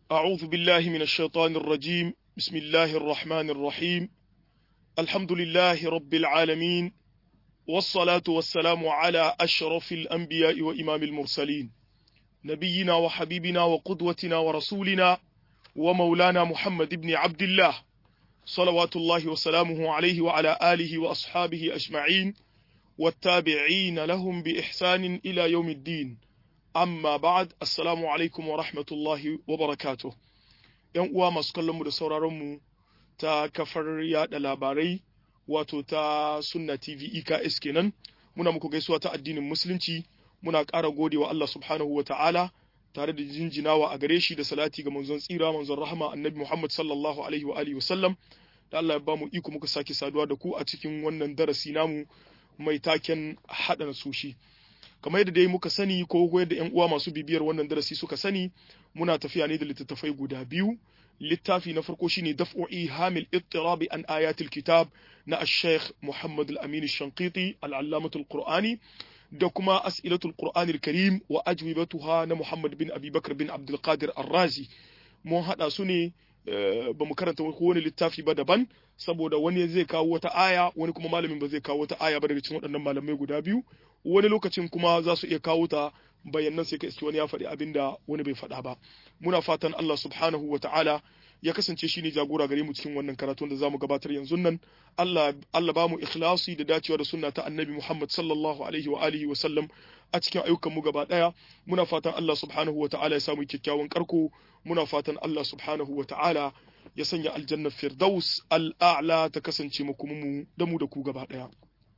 أعوذ بالله من الشيطان الرجيم بسم الله الرحمن الرحيم الحمد لله رب العالمين والصلاة والسلام على أشرف الأنبياء وإمام المرسلين نبينا وحبيبنا وقدوتنا ورسولنا ومولانا محمد بن عبد الله صلوات الله وسلامه عليه وعلى آله وأصحابه أجمعين والتابعين لهم بإحسان إلى يوم الدين amma ba'ad assalamu alaikum wa rahmatullahi wa barakatuh yan uwa masu kallon mu da sauraron mu ta kafar yada labarai wato ta sunna tv eks kenan muna muku gaisuwa ta addinin musulunci muna ƙara gode wa Allah subhanahu wa ta'ala tare da jinjinawa a gare shi da salati ga manzon tsira manzon rahama annabi Muhammad sallallahu alaihi wa alihi wasallam da Allah ya ba mu iko muka sake saduwa da ku a cikin wannan darasi namu mai taken haɗa nasushi. kamar yadda dai muka sani ko yadda yan uwa masu bibiyar wannan darasi suka sani muna tafiya ne da littattafai guda biyu littafi na farko shine daf'u'i hamil ittirabi an ayatul kitab na ash-shaykh Muhammad al-Amin ash-Shanqiti al-Allamah al-Qur'ani da kuma as'ilatul Qur'an al-Karim wa ajwibatuha na Muhammad bin Abi Bakr bin Abdul Qadir Ar-Razi mun hada su ne ba mu karanta wani littafi ba daban saboda wani zai kawo wata aya wani kuma malamin ba zai kawo wata aya ba daga cikin waɗannan malamai guda biyu wani lokacin kuma za su iya kawo ta bayanan sai ka iske wani ya faɗi abin da wani bai faɗa ba muna fatan Allah subhanahu wa ta'ala ya kasance shi ne jagora gare mu cikin wannan karatun da za mu gabatar yanzu nan Allah Allah ba mu ikhlasi da dacewa da sunna ta annabi Muhammad sallallahu alaihi wa alihi wa sallam a cikin ayyukan mu gaba daya muna fatan Allah subhanahu wa ta'ala ya samu kyakkyawan karko muna fatan Allah subhanahu wa ta'ala ya sanya aljannar firdaus al'a'la ta kasance mu da mu da ku gaba daya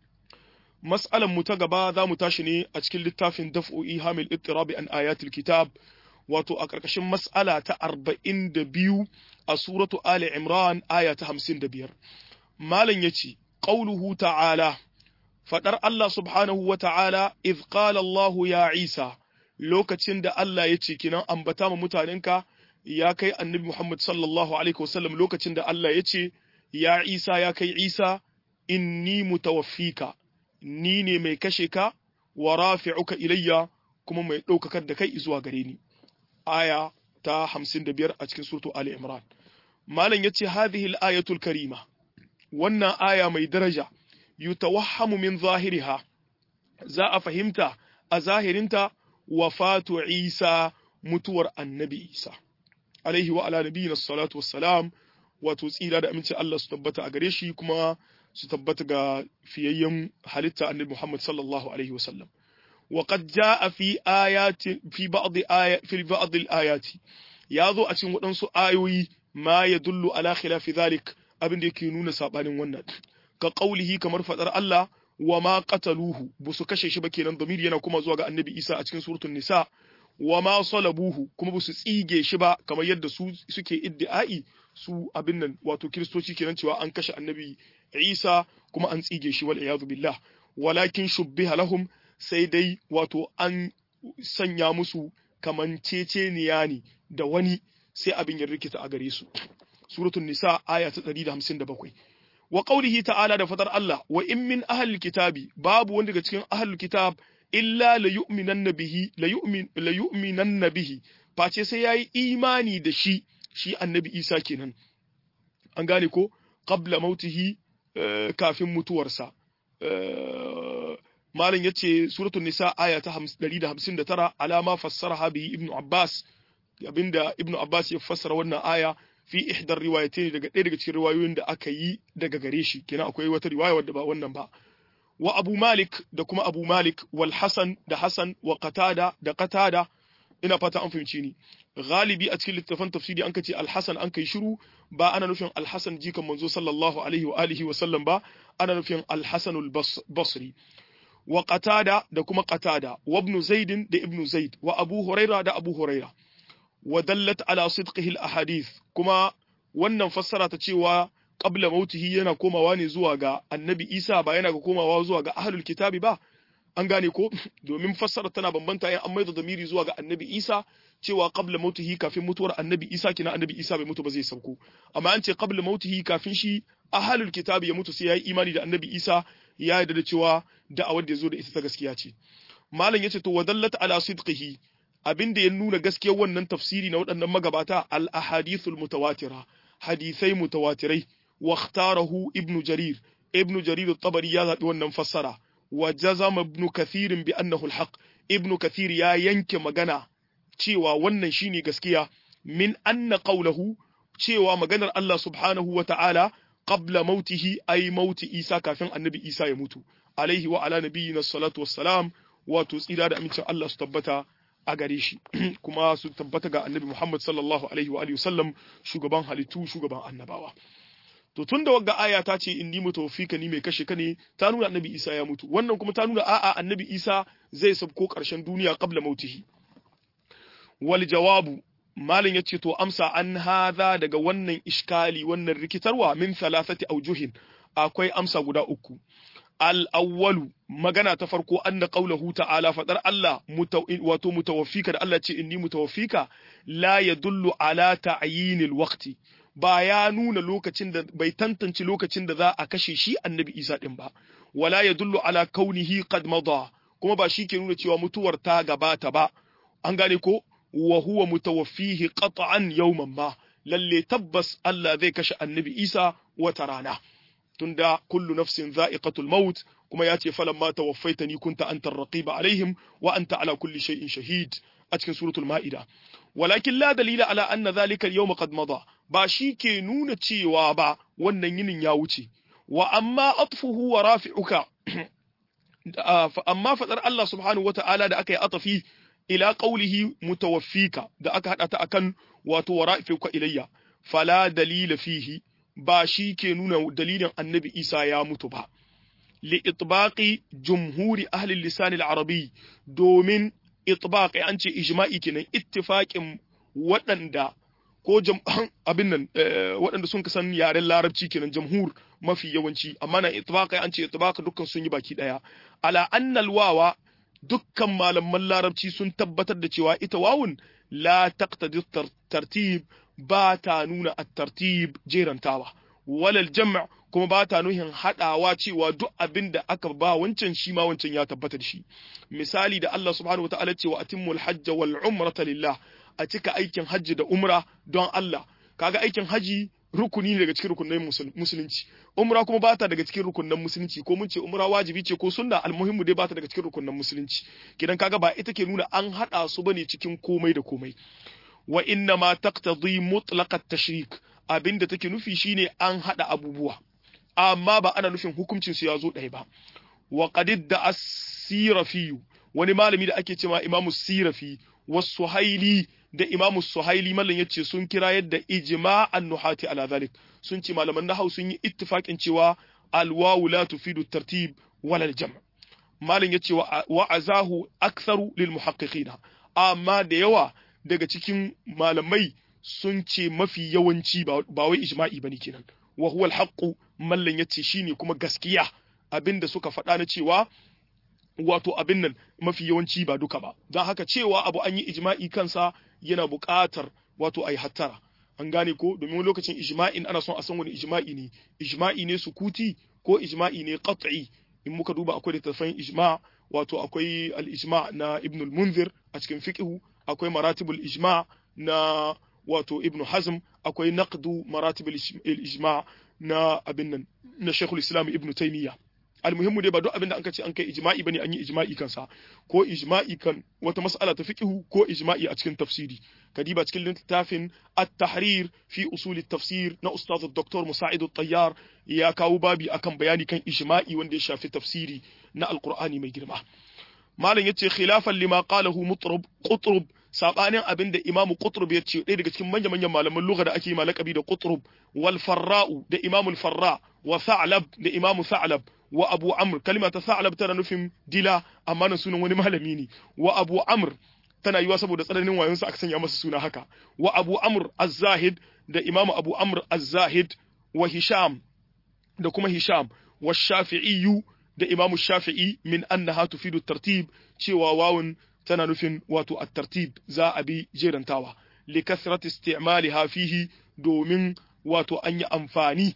mas'alan mu ta gaba za mu tashi ne a cikin littafin daf'o'i hamil ittirabi an ayatul kitab wato a ƙarƙashin mas'ala ta arba'in da biyu a suratu ali imran aya ta hamsin da biyar malam ya ce ƙauluhu ta'ala faɗar Allah subhanahu wa ta'ala iz qala Allah ya Isa lokacin da Allah ya ce kinan ambata ma mutanenka ya kai annabi Muhammad sallallahu alaihi wasallam lokacin da Allah ya ce ya Isa ya kai Isa inni mutawaffika ni ne mai kashe ka wa rafi'uka ilayya kuma mai ɗaukakar da kai zuwa gare ni aya ta 55 a cikin suratu Ali Imran malam yace hadhihi al-ayatul karima wannan aya mai daraja yutawahhamu min zahiriha za a fahimta a zahirinta wafatu Isa mutuwar annabi Isa alaihi wa ala nabiyina salatu wassalam wato tsira da aminci Allah su tabbata a gare shi kuma su tabbata ga fiyayyen halitta annabi Muhammad sallallahu alaihi wasallam wa qad jaa fi ayati fi ba'd ayat fi ba'd al-ayat yazo a cikin wadansu ayoyi ma yadullu ala khilafi dhalik abin da yake nuna sabanin wannan ka qaulihi kamar fadar Allah wa ma qataluhu busu kashe shi ba kenan damiri yana kuma zuwa ga annabi Isa a cikin suratul nisa wa ma salabuhu kuma busu tsige shi ba kamar yadda su suke iddi'ai su abin nan wato kiristoci kenan cewa an kashe annabi Isa kuma an tsige shi wal iyadu billah walakin shubbiha lahum sai dai wato an sanya musu kamanceceniya ne da wani sai abin ya rikita a gare su suratul nisa aya ta 157 wa qawlihi ta'ala da fadar Allah wa in min ahlil kitabi babu wanda daga cikin ahlul kitab illa la yu'minanna bihi la yu'min la yu'minanna bihi face sai yayi imani da shi shi annabi Isa kenan an gane ko qabla mautihi kafin mutuwarsa malam yace suratul nisa aya ta 159 alama fassaraha bi ibnu abbas abinda ibnu abbas ya fassara wannan aya fi ihdar riwayatain daga ɗaya daga cikin riwayoyin da aka yi daga gare shi kenan akwai wata riwaya wadda ba wannan ba wa abu malik da kuma abu malik wal hasan da hasan wa qatada da qatada ina fata an fahimci ni galibi a cikin littafan tafsiri an kace al-hasan an kai shiru ba ana nufin al-hasan jikan manzo sallallahu alaihi wa alihi wa sallam ba ana nufin al-hasan al-basri wa qatada da kuma qatada wa ibn zaid da ibn zaid wa abu huraira da abu huraira wa dallat ala sidqihi al-ahadith kuma wannan fassara ta cewa qabla mautihi yana komawa ne zuwa ga annabi isa ba yana ga komawa zuwa ga ahlul kitabi ba an gane ko domin fassara tana bambanta in an maida zamiri zuwa ga annabi isa cewa qabla mautihi kafin mutuwar annabi isa kina annabi isa bai mutu ba zai sauko amma an ce qabla mautihi kafin shi ahlul kitabi ya mutu sai yayi imani da annabi isa ya yarda da cewa da'awar da ya zo da ita ta gaskiya ce malam yace to wadallat ala sidqihi abin da ya nuna gaskiyar wannan tafsiri na waɗannan magabata al ahadithul mutawatira hadisai mutawatirai wa ikhtarahu ibn jarir ibn jarir at-tabari ya zabi wannan fassara wa jazama ibn kathir bi annahu al-haq ibn kathir ya yanke magana cewa wannan shine gaskiya min anna qawluhu cewa maganar Allah subhanahu wa ta'ala qabla mautihi ay mauti Isa kafin annabi Isa ya mutu alaihi wa ala nabiyyina salatu wassalam wato tsira da amincin Allah su tabbata a gare shi kuma su tabbata ga annabi Muhammad sallallahu alaihi wa alihi wasallam shugaban halittu shugaban annabawa to tun da wagga aya ta ce inni mutawaffika ni mai kashe ka ne ta nuna annabi Isa ya mutu wannan kuma ta nuna a'a annabi Isa zai sabko karshen duniya qabla mautihi wal jawabu malin yace to amsa an hadha daga wannan iskali wannan rikitarwa min thalathati aujuhin akwai amsa guda uku al-awwalu magana ta farko anna qawluhu ta'ala fadar Allah wato mutawaffika da Allah ce inni mutawaffika la yadullu ala ta'yinil waqti ba ya nuna lokacin da bai tantance lokacin da za a kashe shi annabi Isa din ba wala yadullu ala kaunihi qad mada kuma ba shi ke nuna cewa mutuwar ta gabata ba an gane ko wa huwa mutawaffihi qat'an yawman ma lalle tabbas Allah zai kashe annabi Isa wata rana tunda kullu nafsin za'iqatul maut kuma ya ce falamma tawaffaitani kunta antar raqiba alaihim wa anta ala kulli shay'in shahid a cikin suratul ma'ida walakin la dalila ala anna dhalika al-yawma qad mada ba shi ke nuna cewa ba wannan yinin ya wuce wa amma atfuhu wa rafi'uka amma fadar Allah subhanahu wata'ala da aka yi atafi ila qawlihi mutawaffika da aka hada ta akan wato wa rafi'uka ilayya fala dalila fihi ba shi ke nuna dalilin annabi Isa ya mutu ba li itbaqi jumhuri ahli lisan al-arabi domin itbaqi an ce ijma'i kenan ittifaqin waɗanda ko abin nan waɗanda sun kasan yaren larabci kenan jamhur mafi yawanci amma na itbaqi an ce itbaqa dukkan sun yi baki daya ala annal wawa dukkan malaman larabci sun tabbatar da cewa ita wawun la taqtadi tartib ba ta nuna at-tartib jerantawa walal jam' kuma ba ta nuhin hadawa cewa duk abin da aka ba wancan shi ma wancan ya tabbata da shi misali da Allah subhanahu wataala ce wa atimmul hajj wal umrata lillah a cika aikin hajji da umra don Allah kaga aikin haji rukuni ne daga cikin rukunin musulunci umra kuma bata daga cikin rukunin musulunci ko mun ce umra wajibi ce ko sunna almuhimmu dai bata daga cikin rukunin musulunci kidan kaga ba ita ke nuna an hada su bane cikin komai da komai wa inna ma taqtadi mutlaq at-tashrik abinda take nufi shine an hada abubuwa amma ba ana nufin hukuncin su ya zo ɗaya ba wa qad da as-sirafi wani malami da ake cewa imamu sirafi wasu haili da imamu suhaili mallan yace sun kira yadda ijma'an nuhati ala zalik sun ce malaman nahau sun yi ittifaqin cewa alwawu la tufidu tartib wala aljam' mallan yace wa azahu aktharu lil muhaqqiqina amma da yawa daga cikin malamai sun ce mafi yawanci ba wai ijma'i bane kenan wa huwa alhaqqu mallan yace shine kuma gaskiya abinda suka faɗa na cewa wato abin nan mafi yawanci ba duka ba don haka cewa abu an yi ijma'i kansa yana buƙatar wato a yi hattara an gane ko domin lokacin ijma'in ana son a san wani ijma'i ne ijma'i ne sukuti ko ijma'i ne qat'i in muka duba akwai littattafan ijma wato akwai al-ijma na ibn al-munzir a cikin fiqhu akwai maratibul ijma na wato ibn hazm akwai naqdu maratibul ijma na abin nan na shaykhul islam ibn taymiyyah almuhimmu dai ba duk abin da anka ce an kai ijma'i bane an yi ijma'i kansa ko ijma'i kan wata mas'ala ta fiqhu ko ijma'i a cikin tafsiri kadiba cikin littafin at-tahrir fi usul at-tafsir na ustaz dr musa'id at-tayyar ya kawo babi akan bayani kan ijma'i wanda ya shafi tafsiri na alqur'ani mai girma malam yace khilafan lima qalahu mutrab qutrub sabanin abin da imamu qutrub ya ce ɗaya daga cikin manyan manyan malaman lugha da ake malakabi da qutrub wal farra'u da imamul farra wa tha'lab da imamu tha'lab wa abu amr kalima ta sa'alab tana nufin dila amma nan sunan wani malami ne wa abu amr tana yiwa saboda tsananin wayonsa aka sanya masa suna haka wa abu amr az-zahid da imamu abu amr az-zahid wa hisham da kuma hisham wa shafi'i da imamu shafi'i min annaha tufidu tartib cewa wawun tana nufin wato at-tartib za a bi jerantawa li kasrati isti'maliha fihi domin wato an yi amfani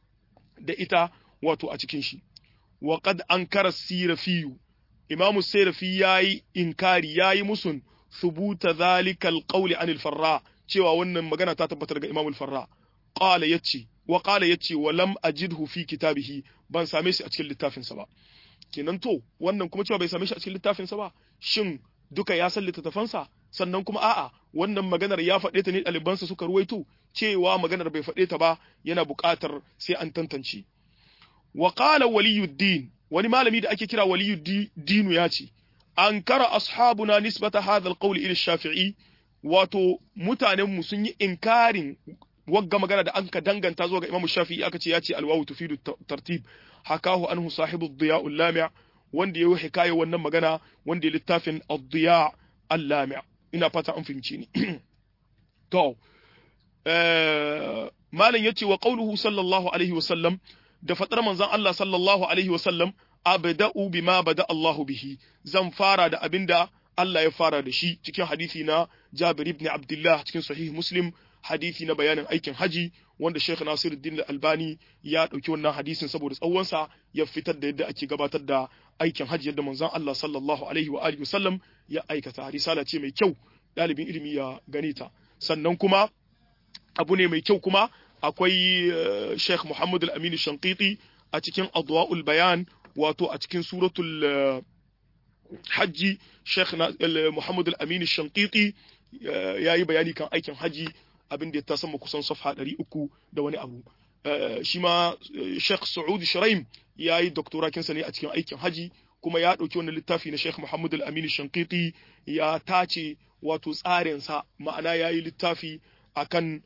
da ita wato a cikin shi wa qad ankara sirafiyu imamu sirafi yayi inkari yayi musun thubuta dhalika alqawli anil farra cewa wannan magana ta tabbatar ga Imam al-Farra qala yace wa qala yace wa lam ajidhu fi kitabihi ban same shi a cikin littafin sa ba kenan to wannan kuma cewa bai same shi a cikin littafin sa ba shin duka ya san littattafan sa sannan kuma a'a wannan maganar ya faɗe ta ne ɗalibansa suka ruwaito cewa maganar bai faɗe ta ba yana buƙatar sai an tantance wa qala waliyuddin wani malami da ake kira waliyuddin ya ce ankara ashabuna nisbata hadha alqawl ila shafi'i wato mutanen mu sun yi inkarin wagga magana da anka danganta zuwa ga Imam Shafi'i aka ce ya ce alwawu tufidu tartib hakahu anhu sahibu ad-diya al-lami' wanda yayi hikaya wannan magana wanda ya littafin ad-diya al-lami' ina fata an fahimci ni to eh malam yace wa qawluhu sallallahu alaihi wa sallam da fadar manzon Allah sallallahu alaihi wa sallam abda'u bima bada Allahu bihi zan fara da abinda Allah ya fara da shi cikin hadisi na Jabir ibn Abdullah cikin sahih Muslim hadisi na bayanin aikin haji wanda Sheikh Nasiruddin Al-Albani ya dauki wannan hadisin saboda tsawonsa ya fitar da yadda ake gabatar da aikin haji yadda manzon Allah sallallahu alaihi wa alihi wasallam ya aikata risala ce mai kyau dalibin ilimi ya gane ta sannan kuma abu ne mai kyau kuma akwai Sheikh Muhammad Al-Amin Shanqiti a cikin Adwa'ul Bayan wato a cikin suratul hajji Sheikh Muhammad Al-Amin Shanqiti ya yi bayani kan aikin haji abin da ya ta sama kusan safha ɗari uku da wani abu shi ma Sheikh Saudi Shiraim ya yi doktorakinsa ne a cikin aikin haji kuma ya ɗauki wannan littafi na Sheikh Muhammad Al-Amin Shankiti ya tace wato tsarinsa ma'ana ya yi littafi akan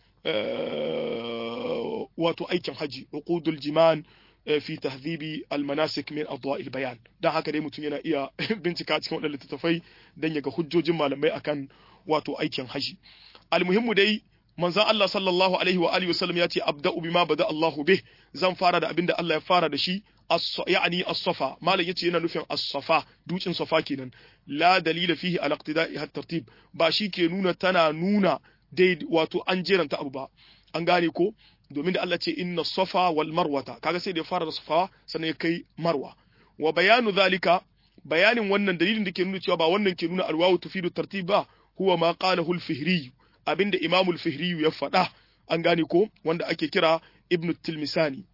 wato aikin haji uqudul jiman fi tahdhibi al-manasik min adwa' al-bayan dan haka dai mutum yana iya bincika cikin wadannan littattafai dan ya ga hujjojin malamai akan wato aikin haji almuhimmu dai manzon Allah sallallahu alaihi wa alihi wasallam ya ce abda'u bima bada Allahu bih zan fara da abinda Allah ya fara da shi yani as-safa malam yace yana nufin as-safa dukin safa kenan la dalila fihi ala iqtida'i at-tartib ba shi ke nuna tana nuna dai wato an jeranta abu ba an gane ko domin da Allah ce inna safa wal marwata kaga sai da ya fara da safa sannan ya kai marwa wa bayanu zalika bayanin wannan dalilin da ke nuna cewa ba wannan ke nuna alwawu tufidu tartib ba huwa ma qalahu al-fihri abinda imamu al-fihri ya faɗa an gane ko wanda ake kira ibnu tilmisani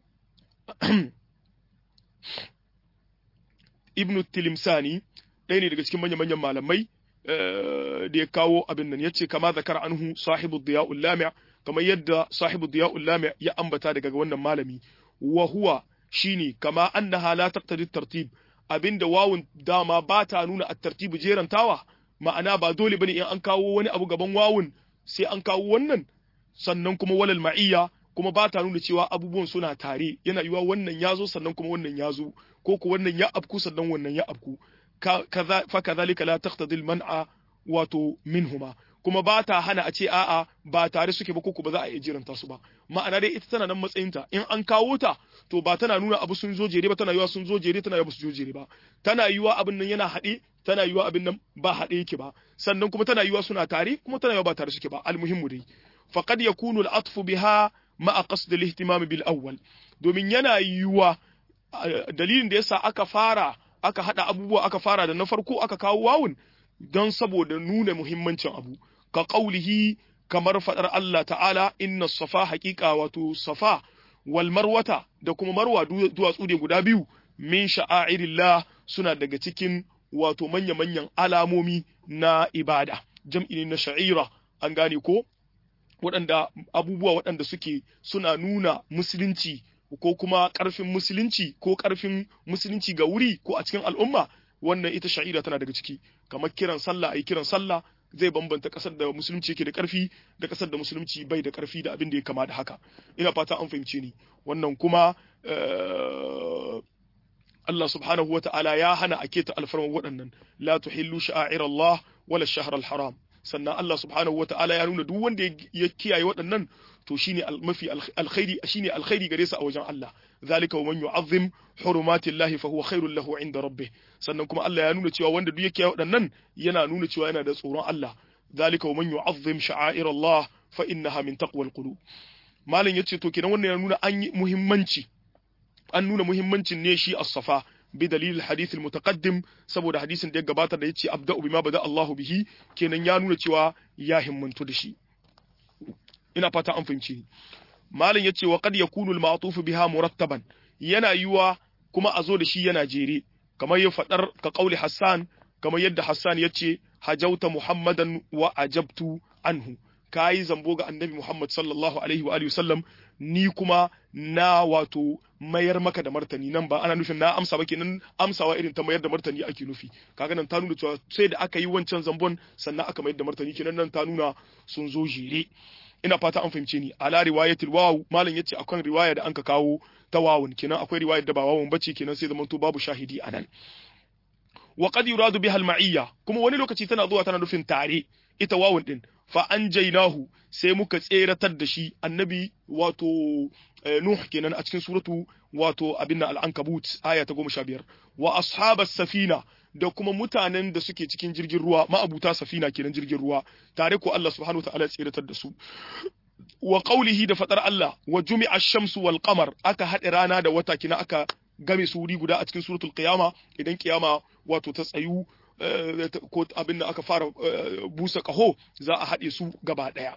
ibnu tilimsani ɗaya ne daga cikin manya-manyan malamai da ya kawo abin nan yace kama zakar anhu sahibu diya'ul lami' kamar yadda sahibu diya'ul lami' ya ambata daga wannan malami wa huwa shine kama annaha la taqtadi tartib abinda wawun dama ba ta nuna at-tartibu jerantawa ma'ana ba dole bane in an kawo wani abu gaban wawun sai an kawo wannan sannan kuma walal ma'iyya kuma ba ta nuna cewa abubuwan suna tare yana yiwa wannan ya zo sannan kuma wannan ya zo ko ko wannan ya afku sannan wannan ya afku fa kadhalika la taqtadi al-man'a wato minhuma kuma ba ta hana a ce a'a ba tare suke ba ko ba za a iya jiranta su ba ma'ana dai ita tana nan matsayinta in an kawo ta to ba tana nuna abu sun zo jere ba tana yiwa sun zo jere tana yiwa su zo jere ba tana yiwa abin nan yana haɗe tana yiwa abin nan ba haɗe yake ba sannan kuma tana yiwa suna tare kuma tana yiwa ba tare suke ba almuhimmu dai faqad yakunu al-atfu biha ma'a qasd al-ihtimam bil awwal domin yana yiwa dalilin da yasa aka fara aka hada abubuwa aka fara da na farko aka kawo wawun don saboda nuna muhimmancin abu ka qaulihi kamar fadar Allah ta'ala inna safa haqiqa wato safa wal marwata da kuma marwa duwatsu ne guda biyu min sha'airillah suna daga cikin wato manya-manyan alamomi na ibada jam'i ne na sha'ira an gane ko waɗanda abubuwa waɗanda suke suna nuna musulunci ko kuma ƙarfin musulunci ko ƙarfin musulunci ga wuri ko a cikin al'umma wannan ita sha'ira tana daga ciki kamar kiran sallah ayi kiran sallah zai bambanta ƙasar da musulunci yake da ƙarfi da ƙasar da musulunci bai da ƙarfi da abin da ya kama da haka ina fata an fahimce ni wannan kuma Allah subhanahu wa ta'ala ya hana a keta alfarman waɗannan la tuhillu sha'air Allah wala shahr al-haram sannan Allah subhanahu wa ta'ala ya nuna duk wanda ya kiyaye waɗannan to shine mafi alkhairi shine alkhairi gare sa a wajen Allah zalika wa man yu'azzim hurumati Allah fa huwa khairul lahu inda rabbih sannan kuma Allah ya nuna cewa wanda duk ya kiyaye waɗannan yana nuna cewa yana da tsoron Allah zalika wa man yu'azzim sha'air Allah fa innaha min taqwal qulub malam yace to kenan wannan ya nuna an yi muhimmanci an nuna muhimmancin ne shi as-safa bi dalil hadith al mutaqaddim saboda hadisin da ya gabata da yace abda'u bima bada Allahu bihi kenan ya nuna cewa ya himmantu da shi ina fata an fahimci malam yace wa qad yakunu al ma'tuf biha murattaban yana yiwa kuma a zo da shi yana jere kamar ya fadar ka kauli Hassan kamar yadda Hassan yace hajauta Muhammadan wa ajabtu anhu kayi zambo ga annabi Muhammad sallallahu alaihi wa alihi wasallam ni kuma na wato mayar maka da martani nan ba ana nufin na amsa ba kenan amsawa irin ta mayar da martani ake nufi kaga nan ta nuna cewa sai da aka yi wancan zambon sannan aka mayar da martani kenan nan ta nuna sun zo jere ina fata an fahimce ni ala riwayatil waw malam yace akwai riwaya da anka kawo ta wawun kenan akwai riwayar da ba wawun bace kenan sai zamanto babu shahidi anan wa qad yuradu biha al-ma'iyya kuma wani lokaci tana zuwa tana nufin tare ita wawun din fa anjaynahu sai muka tseratar da shi annabi wato nuh kenan a cikin suratu wato abin al-ankabut aya ta 15 wa ashabas safina da kuma mutanen da suke cikin jirgin ruwa ma'abuta safina kenan jirgin ruwa tare ko Allah subhanahu wataala ya tseratar da su wa qawlihi da fadar Allah wa jumi'a ash-shamsu wal qamar aka haɗe rana da wata kina aka game su wuri guda a cikin suratul qiyama idan kiyama wato ta tsayu ko abin da aka fara busa kaho za a haɗe su gaba ɗaya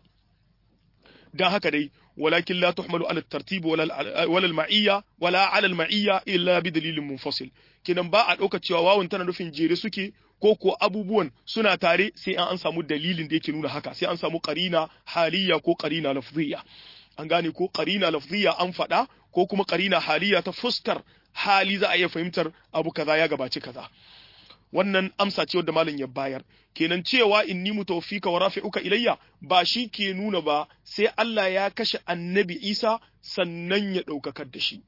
dan haka dai walakin la tuhmalu ala tartib wala al ma'iyya wala ala al ma'iyya illa bi dalilin munfasil kinan ba a ɗauka cewa wawun tana nufin jere suke ko ko abubuwan suna tare sai an samu dalilin da yake nuna haka sai an samu qarina haliyya ko qarina lafziyya an gane ko qarina lafziyya an faɗa ko kuma qarina haliyya ta fuskar hali za a iya fahimtar abu kaza ya gabaci kaza wannan amsa ce wadda malam ya bayar kenan cewa inni mutawaffika wa rafi'uka ilayya ba shi ke nuna ba sai Allah ya kashe annabi Isa sannan ya daukakar da shi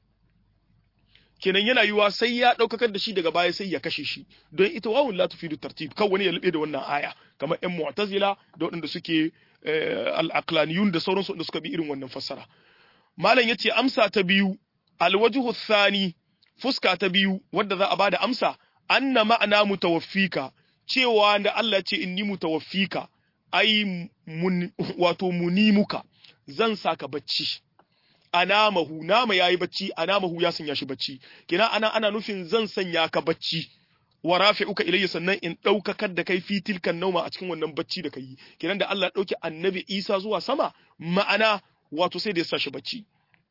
kenan yana yiwa sai ya daukakar da shi daga baya sai ya kashe shi don ita wawun la tufidu tartib kan wani ya lube da wannan aya kamar ƴan mu'tazila da waɗanda suke al-aqlaniyun da sauransu da suka bi irin wannan fassara malam yace amsa ta biyu alwajhu thani fuska ta biyu wadda za a bada amsa anna ma'ana mutawaffika cewa da Allah ce inni mutawaffika ai mun wato munimuka zan saka bacci anamahu nama yayi bacci anamahu ya sanya shi bacci kina ana ana nufin zan sanya ka bacci wa rafi'uka ilayya sannan in daukakar da kai fi tilkan nauma a cikin wannan bacci da kai kinan da Allah dauki annabi Isa zuwa sama ma'ana wato sai da ya sa shi bacci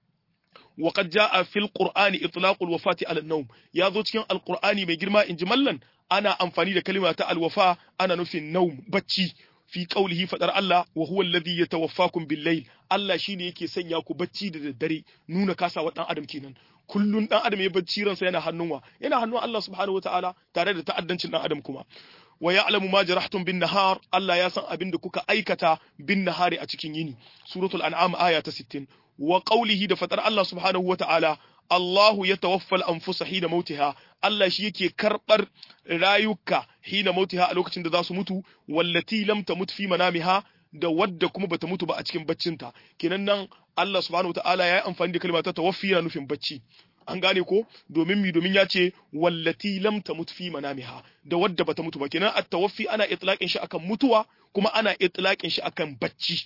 وقد جاء في القرآن إطلاق الوفاة على النوم يا ذو cikin القرآن mai girma in ji mallan ana amfani da kalima ta alwafa ana nufin naum bacci fi qaulihi fadar Allah wa huwa alladhi yatawaffakum bil layl Allah shine yake sanya ku bacci da daddare nuna kasawa dan adam kenan kullun dan adam ya bacci ransa yana hannunwa yana hannun Allah subhanahu wataala tare da ta'addancin dan adam kuma wa ya'lamu ma jarahtum bin nahar Allah ya san abin da kuka aikata bin nahari a cikin yini suratul an'am aya ta 60 wa qawlihi da fatar Allah subhanahu wa ta'ala Allahu ya tawaffal anfusa hina mautiha Allah shi yake karbar rayuka hina mautiha a lokacin da za su mutu wallati lam tamut fi manamiha da wadda kuma bata mutu ba a cikin baccinta kenan nan Allah subhanahu wa ta'ala ya yi amfani da kalma ta tawaffi yana nufin bacci an gane ko domin mi domin ya ce wallati lam tamut fi manamiha da wadda bata mutu ba kenan at-tawaffi ana itlaqin shi akan mutuwa kuma ana itlaqin shi akan bacci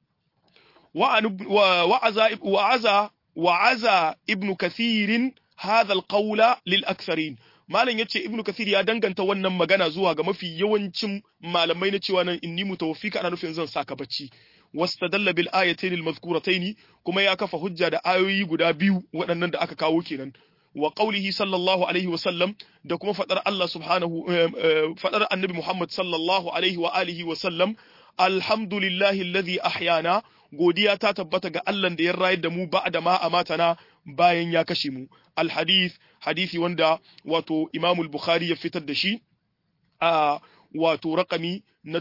وعزى وعزى وعزى ابن كثير هذا القول للأكثرين malam yace ibnu kathir ya danganta wannan magana zuwa ga mafi yawancin malamai na cewa nan inni mutawaffika ana nufin zan saka bacci wastadalla bil ayatayn al mazkuratayn kuma ya kafa hujja da ayoyi guda biyu waɗannan da aka kawo kenan wa qaulihi sallallahu alaihi wa sallam da kuma fadar Allah subhanahu fadar annabi Muhammad sallallahu alaihi wa alihi wa sallam alhamdulillahi alladhi ahyana godiya ta tabbata ga Allah da ya rayar da mu ba'da ma amatana bayan ya kashe mu alhadith hadisi wanda wato Imam al-Bukhari ya fitar da shi a wato rakami na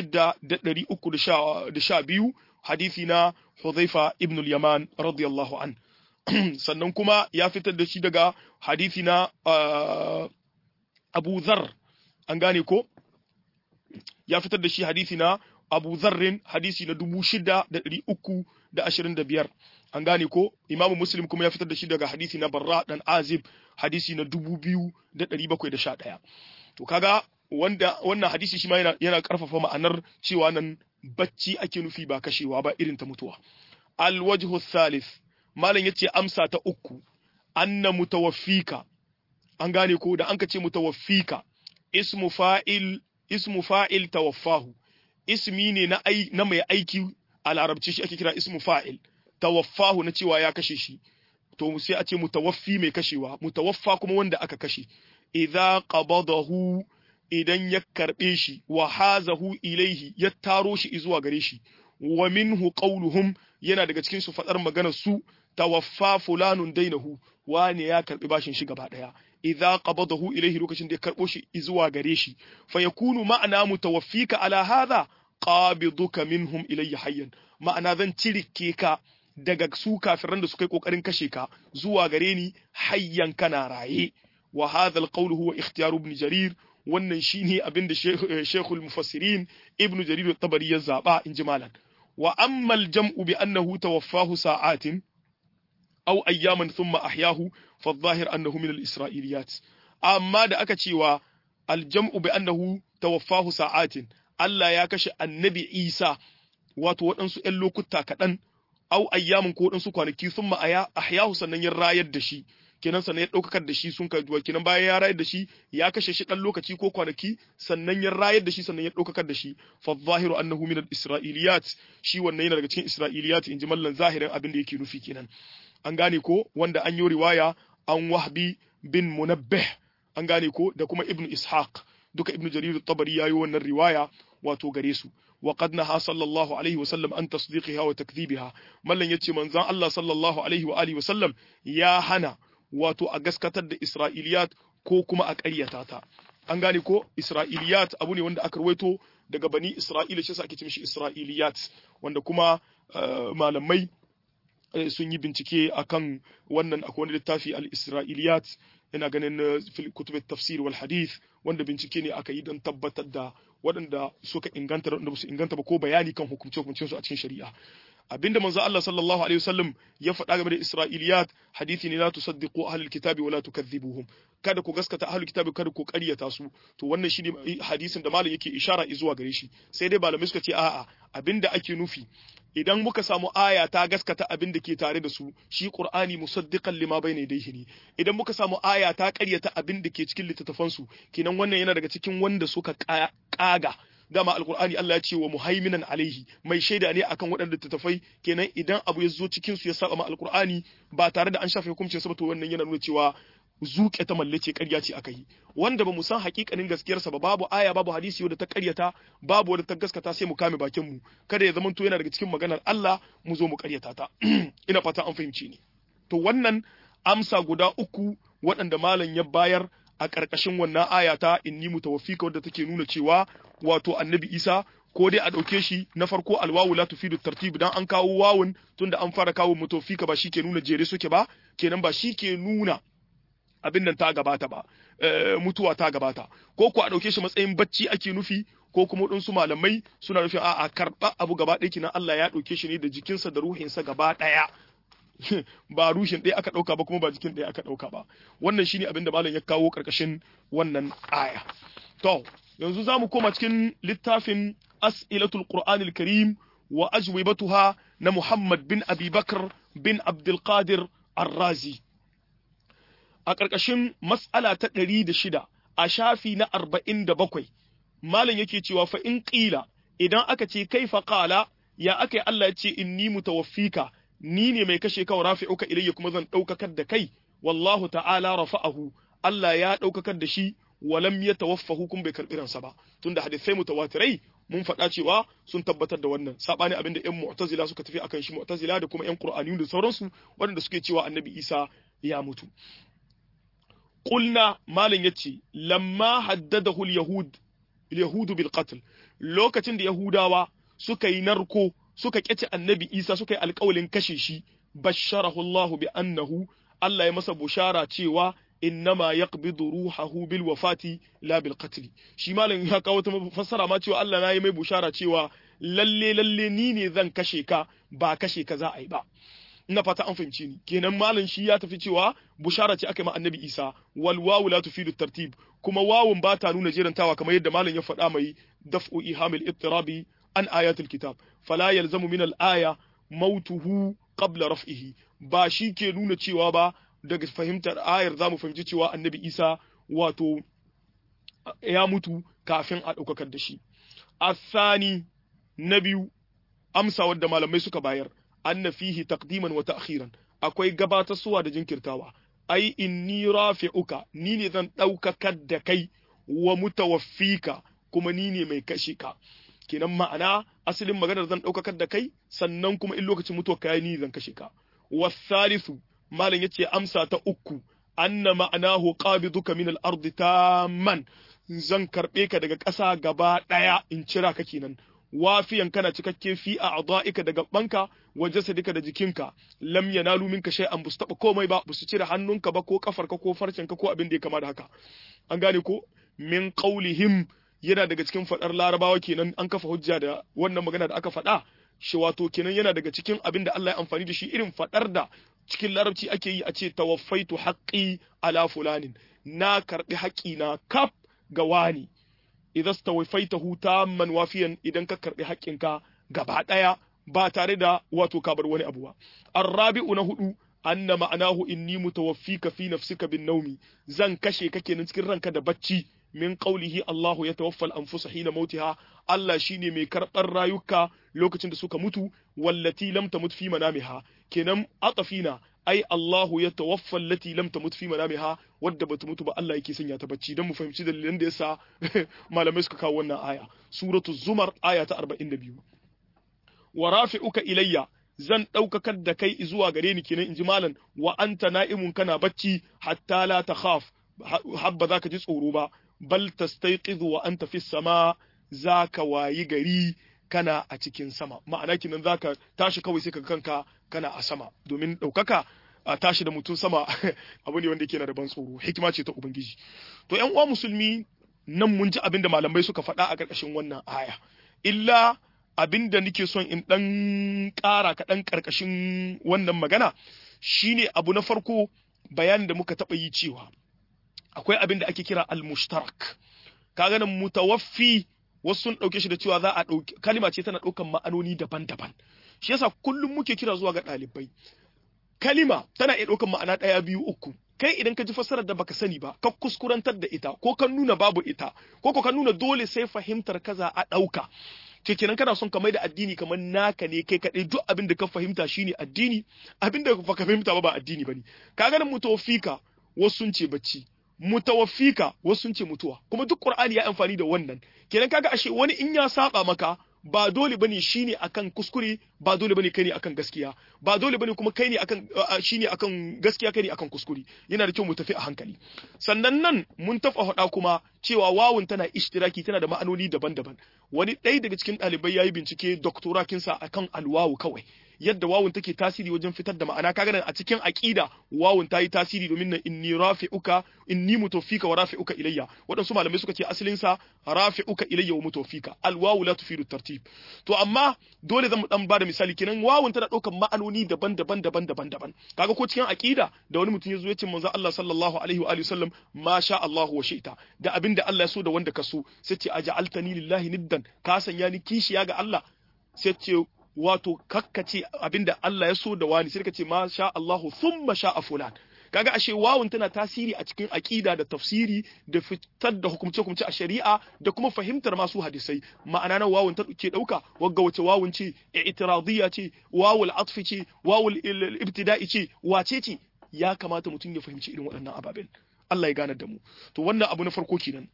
6312 hadisi na Hudhaifa ibn al-Yaman radiyallahu an sannan kuma ya fitar da shi daga hadisi na Abu Dharr an gane ko ya fitar da shi hadisi na Abu Zarrin hadisi na dubu shida da ɗari uku da ashirin da biyar. An gane ko Imamu Muslim kuma ya fitar da shi daga hadisi na Barra dan Azib hadisi na dubu biyu da ɗari bakwai da sha ɗaya. To kaga wanda wannan hadisi shi ma yana, yana ƙarfafa ma'anar cewa nan bacci ake nufi ba kashewa ba irin ta mutuwa. Al-wajhu thalith malam yace amsa ta uku anna mutawaffika an gane ko da an ka ce mutawaffika ismu fa'il ismu fa'il tawaffahu ismi ne na ai na mai aiki a larabci shi ake kira ismu fa'il tawaffahu na cewa ya kashe shi to sai a ce mutawaffi mai kashewa mutawaffa kuma wanda aka kashe idza qabadahu idan ya karbe shi wa hazahu ilaihi ya taro shi zuwa gare shi wa minhu qawluhum yana daga cikin su fadar maganar su tawaffa fulanun dainahu wane ya karbi bashin shi gaba daya idza qabadahu ilaihi lokacin da ya karbo shi zuwa gare shi fa yakunu ma'ana mutawaffika ala hadha qabiduka minhum ilayya hayyan ma'ana zan cirike ka daga su kafiran da suka yi kokarin kashe ka zuwa gare ni hayyan kana raye wa hadha alqawl huwa ikhtiyar ibn jarir wannan shine abin da shaykhul mufassirin ibn jarir at-tabari ya zaba inji malan wa amma al-jam'u bi annahu tawaffahu sa'atin aw ayyaman thumma ahyahu fa adh-dhahir annahu min al-isra'iliyat amma da aka cewa al-jam'u bi annahu tawaffahu sa'atin Allah ya kashe annabi Isa wato waɗansu ‘yan lokuta kaɗan, au ayyamin ko waɗansu kwanaki sun ma'aya ahyahu sannan ya rayar da shi, kenan sannan ya ɗaukakar da shi sun kai duwa kenan bayan ya rayar da shi ya kashe shi ɗan lokaci ko kwanaki sannan ya rayar da shi sannan ya ɗaukakar da shi fa zahiru annahu min al-isra'iliyat shi wannan yana daga cikin isra'iliyat in ji mallan zahirin abin da yake nufi kenan an gane ko wanda an yi riwaya an wahbi bin munabbih an gane ko da kuma ibnu ishaq duka ibnu jarir at-tabari yayi wannan riwaya wato gare su wa qad naha sallallahu alaihi wa sallam an tasdiqiha wa takdhibiha mallan yace manzon Allah sallallahu alaihi wa alihi wa sallam ya hana wato a gaskatar da isra'iliyat ko kuma a ƙaryata ta an gane ko isra'iliyat abu ne wanda aka rawaito daga bani isra'ila shi ake ce mishi isra'iliyat wanda kuma malamai sun yi bincike akan wannan akwai wani littafi al-isra'iliyat ina ganin fil kutub tafsir wal hadith wanda bincike ne aka yi don tabbatar da waɗanda suka inganta da waɗanda su inganta ba ko bayani kan hukumce hukumcen su a cikin shari'a abinda manzo Allah sallallahu alaihi wasallam ya faɗa game da Isra'iliyat hadisi ne la tusaddiqu ahlul kitabi wa la tukadhibuhum kada ku gaskata ahlul kitabi kada ku ƙaryata su to wannan shine hadisin da malam yake ishara zuwa gare shi sai dai malamai suka ce a'a abinda ake nufi idan muka samu aya ta gaskata abin da ke tare da su shi qur'ani musaddiqan lima bayna yadayhi ne idan muka samu aya ta ƙaryata abin da ke cikin littattafan su kenan wannan yana daga cikin wanda suka kaga dama alqur'ani Allah ya ce wa muhaiminan alaihi mai shaida ne akan waɗanda littattafai kenan idan abu ya zo cikin su ya saba ma alqur'ani ba tare da an shafe hukuncin sa ba to wannan yana nuna cewa zuke ta mallace ƙarya ce aka yi wanda ba mu san hakikanin gaskiyarsa ba babu aya babu hadisi wadda ta ƙaryata babu wadda ta gaskata sai mu kame bakin mu kada ya zama to yana daga cikin maganar Allah mu zo mu ƙaryata ta ina fata an fahimci ni to wannan amsa guda uku waɗanda malam ya bayar a ƙarƙashin wannan aya ta inni mutawaffika wadda take nuna cewa wato annabi Isa ko dai a ɗauke shi na farko alwawu la tufidu tartib dan an kawo wawun tunda an fara kawo mutawaffika ba shi ke nuna jere suke ba kenan ba shi ke nuna abin nan ta gabata ba mutuwa ta gabata ko ku a ɗauke shi matsayin bacci ake nufi ko kuma waɗansu malamai suna nufin a'a karɓa abu gaba ɗaya kinan Allah ya ɗauke shi ne da jikinsa da ruhinsa gaba ɗaya ba rushin ɗaya aka ɗauka ba kuma ba jikin ɗaya aka ɗauka ba wannan shine abin da malam ya kawo ƙarƙashin wannan aya to yanzu za mu koma cikin littafin as'ilatul qur'anil karim wa ajwibatuha na Muhammad bin Abi Bakr bin Abdul Qadir Ar-Razi a ƙarƙashin mas'ala ta ɗari da shida a shafi na arba'in da bakwai malam yake cewa fa in ƙila idan aka ce kai fa ƙala ya aka yi Allah ya ce inni mutawaffika ni ne mai kashe ka rafi'uka ilayya kuma zan ɗaukakar da kai wallahu ta'ala rafa'ahu Allah ya ɗaukakar da shi walam ya tawaffahu kun bai karɓi ransa ba tunda hadisai mutawatirai mun faɗa cewa sun tabbatar da wannan sabani abinda ƴan mu'tazila suka tafi akan shi mu'tazila da kuma ƴan qur'aniyun da sauransu waɗanda suke cewa annabi Isa ya mutu قلنا مالن yace lamma haddadahu al-yahud al-yahud bil qatl lokacin da yahudawa suka yi narko suka kyace annabi Isa suka yi alƙawalin kashe shi basharahu Allah bi annahu Allah ya masa bushara cewa innama yaqbidu ruhahu bil wafati la bil qatl shi malam ya kawo ta fassara ma cewa Allah na yi mai bushara cewa lalle lalle ni ne zan kashe ka ba kashe ka za a yi ba ina fata an fahimci ni kenan malam shi ya tafi cewa bushara ce aka yi ma annabi isa wal wawu la tufidu tartib kuma wawun ba ta nuna jerantawa kamar yadda malam ya faɗa mai daf'u ihamil ittirabi an ayatul kitab fala yalzamu min al aya mautuhu qabla raf'ihi ba shi ke nuna cewa ba daga fahimtar ayar zamu fahimci cewa annabi Isa wato ya mutu kafin a ɗaukakar da shi athani na biyu amsa wadda malamai suka bayar anna fihi taqdiman wa ta'khiran akwai gabatarsuwa da jinkirtawa ai inni rafi'uka ni ne zan ɗaukakar da kai wa mutawaffika kuma ni ne mai kashe ka kenan ma'ana asalin maganar zan ɗaukakar da kai sannan kuma in lokacin mutuwa ka ni zan kashe ka wasalisu malam yace amsa ta uku anna ma'anahu qabiduka min al-ardi tamman zan karbe ka daga ƙasa gaba ɗaya in cira ka kenan wafiyan kana cikakke fi a a'dha'ika daga banka wa jasadika da jikinka lam yanalu minka shay'an bus taba komai ba busu cire hannunka ba ko kafarka ko farcenka ko abin da ya kama da haka an gane ko min qaulihim yana daga cikin fadar larabawa kenan an kafa hujja da wannan magana da aka faɗa shi wato kenan yana daga cikin abin da Allah ya amfani da shi irin fadar da cikin larabci ake yi a ce tawaffaitu haqqi ala fulanin na karbi haƙƙi na kaf ga wani idan stawaifaitahu tamman wafiyan idan ka karbi haƙƙinka gaba ɗaya ba tare da wato ka bar wani abu ba arrabi'u na hudu anna ma'anahu inni mutawaffika fi nafsika bin naumi zan kashe ka kenan cikin ranka da bacci min qawlihi Allahu yatawaffal anfusa hina mautiha Allah shine mai karɓar rayuka lokacin da suka mutu wallati lam tamut fi manamiha kenan atafina ai Allahu ya tawaffa allati lam tamut fi manamiha wadda bata mutu ba Allah yake sanya ta bacci dan mu fahimci dalilan da yasa malamai suka kawo wannan aya suratu zumar aya ta 42 wa rafi'uka ilayya zan ɗaukakar da kai zuwa gare ni kenan inji malam wa anta na'imun kana bacci hatta la takhaf habba zaka ji tsoro ba bal tastayqizu wa anta fis sama zaka wayi gari kana a cikin sama ma'ana kinan zaka tashi kawai sai ka kanka kana a sama domin ɗaukaka a tashi da mutum sama abu ne wanda yake na da ban tsoro hikima ce ta ubangiji to ƴan uwa musulmi nan mun ji abin da malamai suka faɗa a ƙarƙashin wannan aya illa abin da nake son in ɗan ƙara kaɗan ƙarƙashin wannan magana shine abu na farko bayanin da muka taɓa yi cewa akwai abin da ake kira al-mushtarak kaga nan mutawaffi wasu sun ɗauke shi da cewa za a ɗauki kalima ce tana ɗaukan ma'anoni daban-daban shi yasa kullum muke kira zuwa ga ɗalibai kalima tana iya ɗaukan ma'ana ɗaya biyu uku kai idan ka ji fassarar da baka sani ba ka kuskurantar da ita ko ka nuna babu ita ko ko ka nuna dole sai fahimtar kaza a ɗauka ke kenan kana son ka mai da addini kamar naka ne kai kaɗai duk abin da ka fahimta shine addini abin da baka fahimta ba ba addini bane ka ganin mutawafika wasu sun ce bacci mutawaffika wasu sun ce mutuwa kuma duk qur'ani ya amfani da wannan kenan kaga ashe wani in ya saba maka ba dole bane shine akan kuskure ba dole bane kai ne akan gaskiya ba dole bane kuma kai ne akan shine akan gaskiya kai ne akan kuskure yana da kyau mu tafi a hankali sannan nan mun tafa hada kuma cewa wawun tana ishtiraki tana da ma'anoni daban-daban wani ɗaya daga cikin ɗalibai yayi bincike doktorakinsa akan alwawu kawai yadda wawun take tasiri wajen fitar da ma'ana kaga nan a cikin aqida wawun ta yi tasiri domin nan inni rafi'uka inni mutawfika wa rafi'uka ilayya wadansu malamai suka ce asalin sa rafi'uka ilayya wa mutawfika alwawu la tufidu tartib to amma dole zan dan bada misali kenan wawun tana daukar ma'anoni daban-daban daban-daban daban kaga ko cikin aqida da wani mutum yazo ya ce manzo Allah sallallahu alaihi wa alihi wasallam ma sha Allah wa shi'ta da abinda Allah ya so da wanda ka so sai ce aja'altani lillahi niddan ka sanya ni kishiya ga Allah sai ce wato kakkace abinda Allah ya so da wani sai kace ma sha Allahu thumma sha fulan kaga ashe wawun tana tasiri a cikin aqida da tafsiri da fitar da hukumce hukumce a shari'a da kuma fahimtar masu hadisai ma'ana na wawun ta ke dauka wagga wace wawun ce i'tiradiyya ce wawul atfi ce wawul ibtida'i ce wace ce ya kamata mutum ya fahimci irin waɗannan ababen Allah ya gane da mu to wannan abu na farko kenan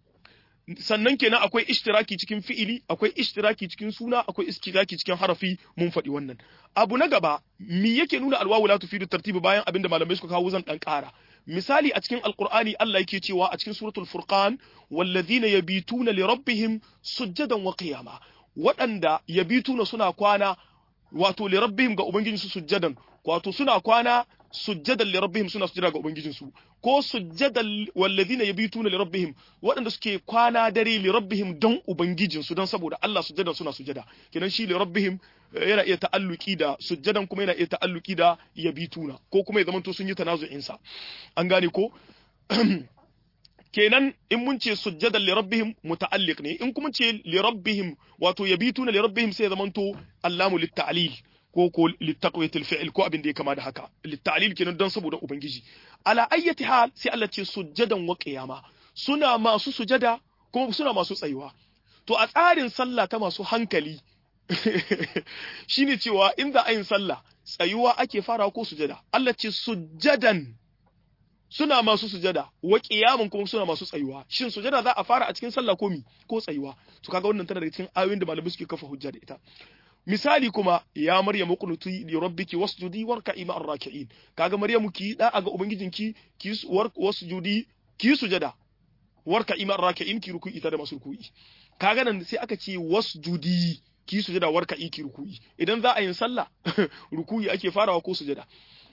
sannan kenan akwai ishtiraki cikin fi'ili akwai ishtiraki cikin suna akwai ishtiraki cikin harafi mun faɗi wannan abu na gaba me yake nuna alwawu la tufidu tartibi bayan abinda malamai suka kawo zan dan ƙara misali a cikin alqur'ani Allah yake cewa a cikin suratul furqan wallazina yabituna li rabbihim sujjadan wa qiyama waɗanda yabituna suna kwana wato li rabbihim ga ubangijinsu sujjadan wato suna kwana sujjadan li rabbihim suna sujjada ga ubangijinsu ko sujjadan wallazina yabituna li rabbihim waɗanda suke kwana dare li rabbihim don ubangijinsu don saboda Allah sujjadan suna sujjada kenan shi li rabbihim yana iya ta'alluki da sujjadan kuma yana iya ta'alluki da yabituna ko kuma ya zamanto sun yi tanazu'in sa an gane ko kenan in mun ce sujjadan li rabbihim muta'alliq ne in kuma ce li rabbihim wato yabituna li rabbihim sai zamanto allamu lit ta'lil ko ko littaqwatil fi'l ko abin da ya kama da haka littalil kenan don saboda ubangiji ala ayyati hal sai Allah ce sujjadan wa qiyama suna masu sujada kuma suna masu tsayuwa to a tsarin sallah ta masu hankali shine cewa in za a yin sallah tsayuwa ake fara ko sujada Allah ce sujjadan suna masu sujada wa qiyamun kuma suna masu tsayuwa shin sujada za a fara a cikin sallah ko mi ko tsayuwa to kaga wannan tana daga cikin ayoyin da malamai suke kafa hujja da ita misali kuma ya maryamu qunuti li rabbiki wasjudi warka'i ma'ar raki'in kaga maryamu ki da ga ubangijinki ki wasjudi ki sujada warka'i ma'ar raki'in ki ruku'i ta da masu ruku'i kaga nan sai aka ce wasjudi ki sujada warka'i ki ruku'i idan za a yin sallah ruku'i ake farawa ko sujada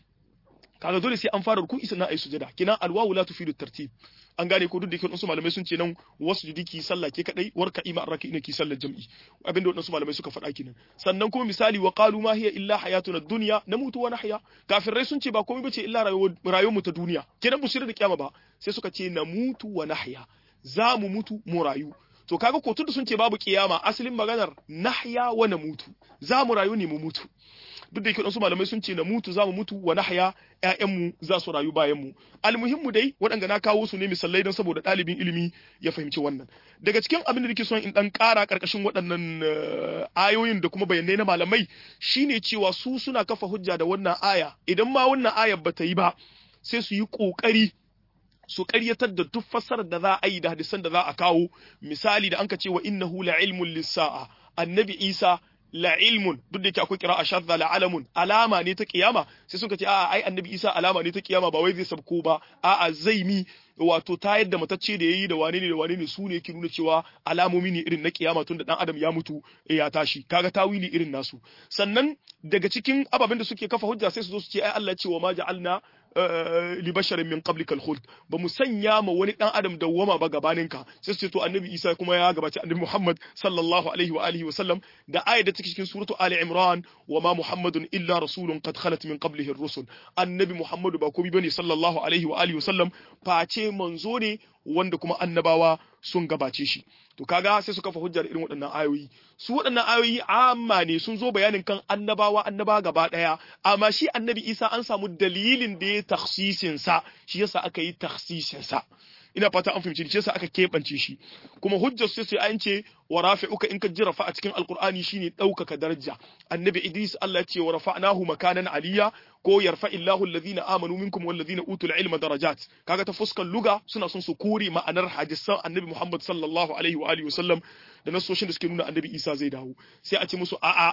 kaga dole sai an fara ruku'i sannan ayi sujada kina alwawu la tufidu tartib an gane ko duk da wasu malamai sun ce nan wasu judi ki sallah ke kadai warka ima arraki ne ki sallar jam'i abinda wadansu malamai suka faɗa kenan sannan kuma misali wa qalu ma hiya illa hayatuna dunya namutu wa nahya kafirai sun ce ba komai bace illa rayuwar mu ta duniya kenan busira da kiyama ba sai suka ce namutu wa nahya za mu mutu mu rayu to kaga ko tunda sun ce babu kiyama asalin maganar nahya wa namutu za mu rayu ne mu mutu duk da yake wasu malamai sun ce na mutu za mu mutu wa nahya ƴaƴanmu za su rayu bayan mu almuhimmu dai waɗanda na kawo su ne misalai don saboda ɗalibin ilimi ya fahimci wannan daga cikin abin da nake son in dan ƙara ƙarƙashin waɗannan ayoyin da kuma bayanai na malamai shine cewa su suna kafa hujja da wannan aya idan ma wannan ayar bata yi ba sai su yi ƙoƙari su ƙaryatar da duk fassarar da za a yi da hadisan da za a kawo misali da anka ce wa innahu la ilmun lis-sa'a annabi Isa la ilmun duk da yake akwai kira shadda la alamun alama ne ta kiyama sai suka ce a'a ai annabi Isa alama ne ta kiyama ba wai zai sabko ba a'a zai mi wato ta yadda matacce da yayi da wane ne da wane ne su ne yake nuna cewa alamomi ne irin na kiyama tun da dan adam ya mutu ya tashi kaga tawili irin nasu sannan daga cikin ababen da suke kafa hujja sai su zo su ce ai Allah ce wa ma ja'alna li basharin min qablika al-khuld ba mu sanya ma wani dan adam dawwama ba gabaninka sai su ce to annabi Isa kuma ya gabaci annabi Muhammad sallallahu alaihi wa alihi wa sallam da ayat da take cikin suratu Ali Imran wa ma Muhammadun illa rasulun qad khalat min qablihi ar-rusul annabi Muhammadu ba komai bane sallallahu alaihi wa alihi wa sallam face manzo ne wanda kuma annabawa sun gabace shi to kaga sai suka fa hujjar irin waɗannan ayoyi su waɗannan ayoyi amma ne sun zo bayanin kan annabawa annaba gaba ɗaya amma shi annabi Isa an samu dalilin da ya takhsisin sa shi yasa aka yi takhsisin sa ina fata an fahimci shi yasa aka keɓance shi kuma hujjar sai sai an ce wa rafi'uka in ka ji rafa a cikin alqur'ani shine ɗaukaka daraja annabi idris Allah ya ce wa rafa'nahu makanan aliyya ko yarfa illahu alladhina amanu minkum walladhina utul ilma darajat kaga ta fuskar luga suna son su kore ma'anar hadisan annabi Muhammad sallallahu alaihi wa alihi wasallam da nasoshin da suke nuna annabi Isa zai dawo sai a ce musu a'a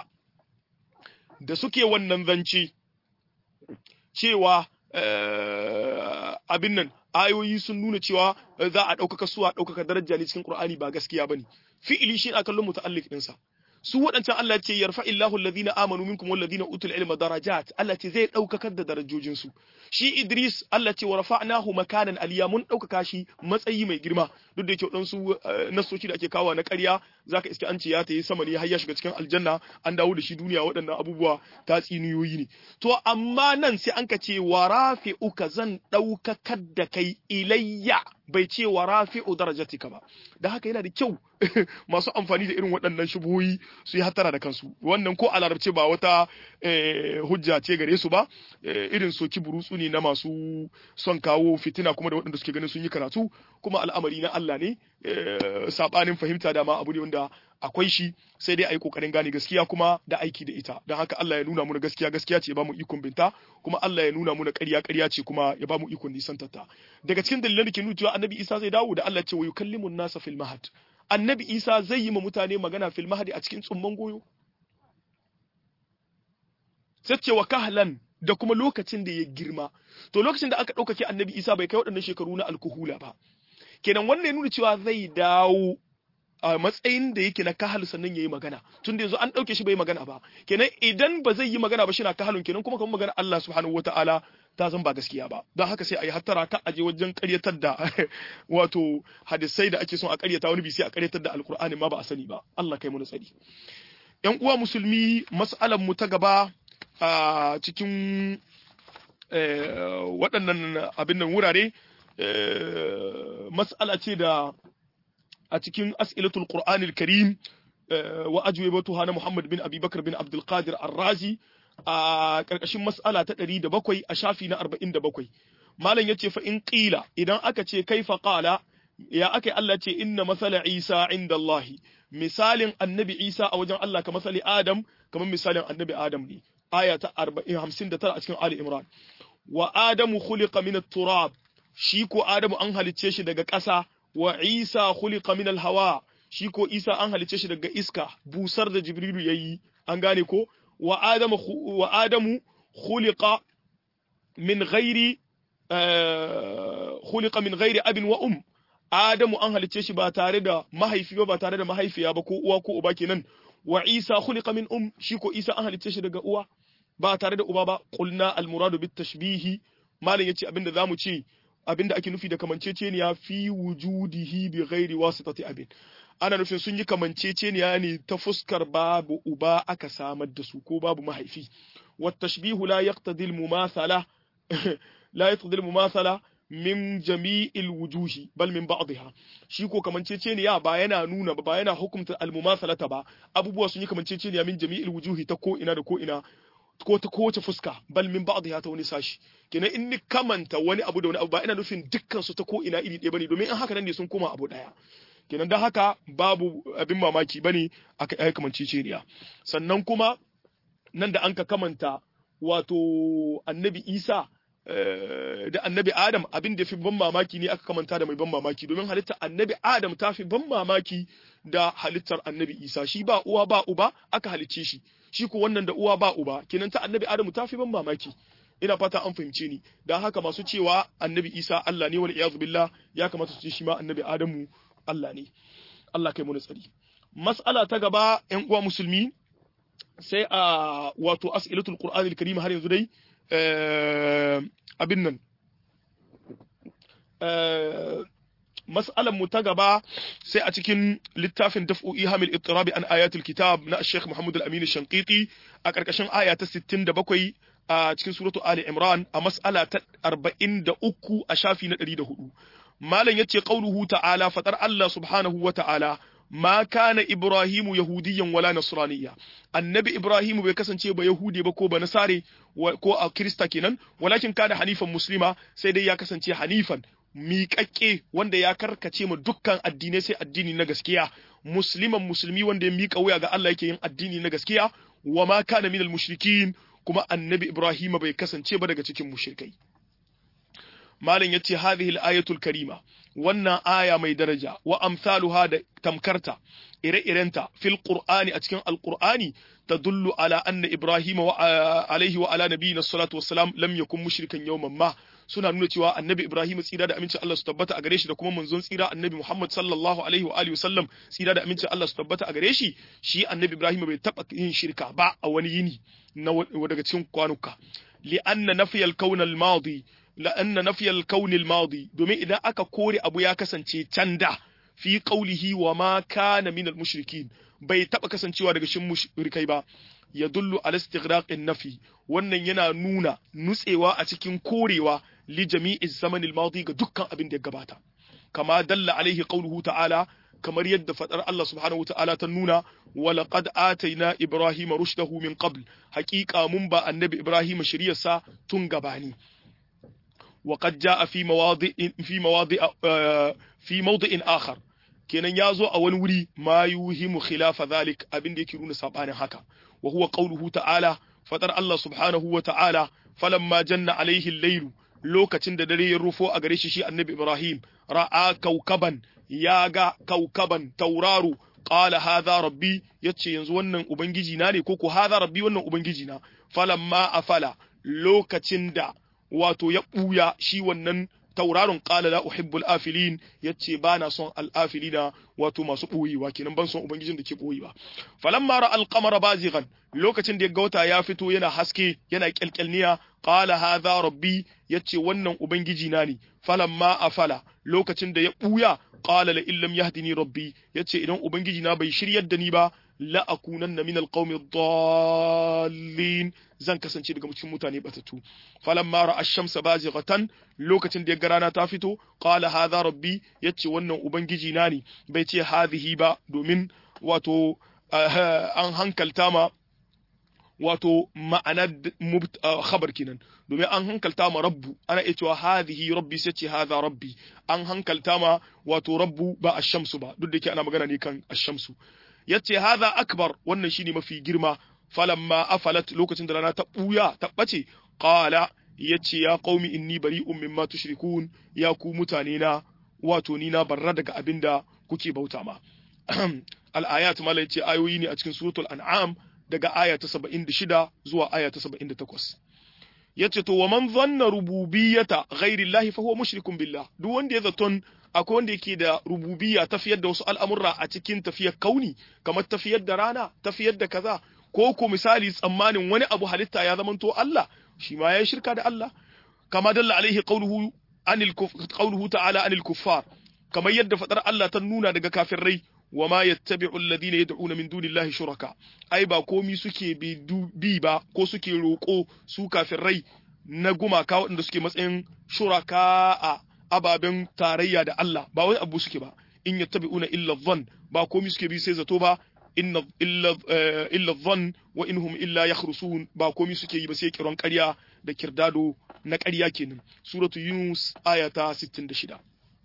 da suke wannan zance cewa abin nan ayoyi sun nuna cewa za a ɗaukaka suwa ɗaukaka daraja ne cikin Qur'ani ba gaskiya bane fi'ili shi a kallon muta'alliq ɗinsa su waɗancan Allah ce yarfa illahu alladhina amanu minkum walladhina utul ilma darajat Allah ce zai ɗaukakar da darajojin su shi Idris Allah ce wa rafa'nahu makanan aliya mun ɗaukaka shi matsayi mai girma duk da yake waɗansu nasoci da ake kawo na ƙarya zaka iske an ce ya tayi sama ne har ya shiga cikin aljanna an dawo da shi duniya waɗannan abubuwa ta tsiniyoyi ne to amma nan sai an ka ce wa rafi'uka zan ɗaukakar da kai ilayya bai ce wa rafi'u darajatika ba da haka yana da kyau masu amfani da irin waɗannan shubuhoyi su yi hattara da kansu wannan ko a larabce ba wata hujja ce gare su ba irin soki burutsu ne na masu son kawo fitina kuma da waɗanda suke ganin sun yi karatu kuma al'amari na Allah ne sabanin fahimta dama abu ne wanda akwai shi sai dai a yi kokarin gane gaskiya kuma da aiki da ita don haka Allah ya nuna muna gaskiya gaskiya ce ya bamu ikon binta kuma Allah ya nuna muna ƙarya ƙarya ce kuma ya bamu ikon nisantarta daga cikin dalilan da ke nuna cewa annabi Isa zai dawo da Allah ce wa yukallimun nasa fil mahad annabi Isa zai yi ma mutane magana fil mahadi a cikin tsumman goyo sai ce wa kahlan da kuma lokacin da ya girma to lokacin da aka ɗaukake annabi Isa bai kai waɗannan shekaru na alkuhula ba kenan wannan ya nuna cewa zai dawo a matsayin da yake na kahal sannan ya yi magana tun da yanzu an ɗauke shi bai magana ba kenan idan ba zai yi magana ba shi na kahalun kenan kuma kamar magana Allah subhanahu wa ta'ala ta zan ba gaskiya ba don haka sai a yi hattara ka aje wajen ƙaryatar da wato hadisai da ake son a ƙaryata wani bisi a ƙaryatar da alkur'ani ma ba a sani ba Allah kai mu tsari yan uwa musulmi mas'alar mu ta gaba a cikin waɗannan abin nan wurare mas'ala ce da a cikin as'ilatul qur'anil karim wa ajwibatuha na Muhammad bin Abi Bakar bin Abdul Qadir Ar-Razi a karkashin mas'ala ta 107 a shafi na 47 malam yace fa in qila idan aka ce kaifa qala ya aka Allah ce inna masala Isa inda Allah misalin annabi Isa a wajen Allah ka masali Adam kamar misalin annabi Adam ne aya ta 59 a cikin Ali Imran wa Adamu khuliqa min at-turab shi ko Adamu an halicce shi daga ƙasa wa Isa khuliqa min al-hawa shi ko Isa an halicce shi daga iska busar da Jibrilu yayi an gane ko wa Adamu wa Adamu khuliqa min ghairi khuliqa min ghairi abin wa um Adamu an halicce shi ba tare da mahaifi ba ba tare da mahaifiya ba ko uwa ko uba kenan wa Isa khuliqa min um shi ko Isa an halicce shi daga uwa ba tare da uba ba qulna al muradu bit tashbihi malam yace abinda zamu ce abinda ake nufi da kamanceceniya fi wujudihi bi ghairi wasitati abin ana nufin sun yi kamanceceniya ne ta fuskar babu uba aka samar da su ko babu mahaifi wa tashbihu la yaqtadi al mumathala la yaqtadi al mumathala min jami'il wujuhi bal min ba'dha shi ko kamanceceniya ba yana nuna ba yana hukunta al mumathalata ba abubuwa sun yi kamanceceniya min jami'il wujuhi ta ko ina da ko ina ko ta kowace fuska bal min ba'dha ta wani sashi kenan in ni kamanta wani abu da wani abu ba ina nufin dukkan su ta ko ina iri ɗaya bane domin in haka nan ne sun koma abu ɗaya kenan dan haka babu abin mamaki bane aka yi kamanceceniya sannan kuma nan da an ka kamanta wato annabi Isa da annabi Adam abin da fi ban mamaki ne aka kamanta da mai ban mamaki domin halittar annabi Adam ta fi ban mamaki da halittar annabi Isa shi ba uwa ba uba aka halicce shi shi ko wannan da uwa ba uba kenan ta annabi Adamu ta fi ban mamaki ina fata an fahimce ni dan haka masu cewa annabi Isa Allah ne wal iyaz billah ya kamata su ce shi ma annabi Adamu Allah ne Allah kai mu tsari mas'ala ta gaba ƴan uwa musulmi sai a wato as'ilatul qur'anil karim har yanzu dai abin nan mas'alan mu ta gaba sai a cikin littafin daf'u ihamil ittirabi an ayatul kitab na Sheikh Muhammad al-Amin Shanqiti a karkashin aya ta 67 a cikin suratu Ali Imran a mas'ala ta 43 a shafi na 104 malam yace qauluhu ta'ala fatar Allah subhanahu wa ta'ala ma kana Ibrahimu yahudiyan wala nasraniya annabi Ibrahimu bai kasance ba yahudi ba ko ba nasare ko a krista kenan walakin kana hanifan muslima sai dai ya kasance hanifan miƙaƙƙe wanda ya karkace ma dukkan addinai sai addini na gaskiya musliman musulmi wanda ya miƙa wuya ga Allah yake yin addini na gaskiya wa ma kana minal mushrikin kuma annabi Ibrahim bai kasance ba daga cikin mushrikai malam yace hadhihi al-ayatul karima wannan aya mai daraja wa amsaluha da tamkarta ire-irenta fil qur'ani a cikin alqur'ani tadullu ala anna ibrahima wa alaihi wa ala nabiyina salatu wassalam lam yakun mushrikan yawman ma suna nuna cewa annabi ibrahim tsira da amincin Allah su tabbata a gare shi da kuma manzon tsira annabi muhammad sallallahu alaihi wa alihi wasallam tsira da amincin Allah su tabbata a gare shi shi annabi ibrahim bai taba yin shirka ba a wani yini na daga cikin kwanuka li anna nafiyal kawn al madi la'anna nafiyal kaunil madi domin idan aka kore abu ya kasance can da fi qaulihi wa ma kana minal mushrikin bai taba kasancewa daga shin mushrikai ba yadullu ala istighraqin nafi wannan yana nuna nutsewa a cikin korewa li jami'i zamanil madi ga dukkan abin da ya gabata kama dalla alaihi qauluhu ta'ala kamar yadda fadar Allah subhanahu ta'ala ta nuna wa laqad atayna ibrahima rushdahu min qabl haqiqa mun ba annabi ibrahima shiriyarsa tun gabani وقد جاء في مواضع في مواضع في موضع آخر kenan ya zo a wani wuri ma yuhimu khilafa zalik abin da yake nuna sabanin haka wa huwa qawluhu ta'ala fadar Allah subhanahu wa ta'ala falamma janna alaihi al-layl lokacin da dare ya rufo a gare shi shi annabi Ibrahim ra'a kaukaban ya ga kaukaban tauraro qala hadha rabbi yace yanzu wannan ubangiji na ne ko ko hadha rabbi wannan ubangiji na falamma afala lokacin da wato ya ɓuya shi wannan tauraron ƙala la uhibbul afilin yace ba na son al'afilina wato masu ɓoyewa kenan ban son ubangijin da ke ɓoyewa falamma ra alqamara bazighan lokacin da ya ga wata ya fito yana haske yana kyalkyalniya qala hadha rabbi yace wannan ubangiji na ne falamma afala lokacin da ya ɓuya qala la illam yahdini rabbi yace idan ubangiji na bai shiryar da ni ba la akunanna min alqawmi dallin zan kasance daga cikin mutane batatu falamma ra'a ash-shamsa bazighatan lokacin da ya ga rana ta fito qala hadha rabbi yace wannan ubangiji na ne bai ce hadhihi ba domin wato an hankalta ma wato ma'anar khabar kenan domin an hankalta ma rabbu ana iya cewa hadhihi rabbi sai ce hadha rabbi an hankalta ma wato rabbu ba ash-shamsu ba duk da ke ana magana ne kan ash-shamsu yace hadha akbar wannan shine mafi girma falamma afalat lokacin da rana ta buya ta bace qala yace ya qaumi inni bari'un mimma tushrikun ya ku mutane na wato ni na barra daga abinda kuke bauta ma al-ayat mala yace ayoyi ne a cikin suratul an'am daga aya ta 76 zuwa aya ta 78 yace to wa man dhanna rububiyyata ghairi llahi fa huwa mushrikun billah duk wanda ya zaton akwai wanda yake da rububiyya tafiyar da wasu al'amurra a cikin tafiyar kauni kamar tafiyar da rana tafiyar da kaza ko ko misali tsammanin wani abu halitta ya zamanto Allah shi ma ya shirka da Allah kama dalla alaihi qawluhu anil qawluhu ta'ala anil kuffar kamar yadda fadar Allah ta nuna daga kafirai wa ma yattabi'u alladhina yad'una min dunillahi shuraka ai ba komi suke bi ba ko suke roko su kafirai na gumaka waɗanda suke matsayin shuraka a ababen tarayya da Allah ba wani abu suke ba in yattabi'una illa dhann ba komi suke bi sai zato ba inna illa illa dhann wa inhum illa yakhrusun ba komi suke yi ba sai kiran ƙarya da kirdado na ƙarya kenan suratu yunus ayata 66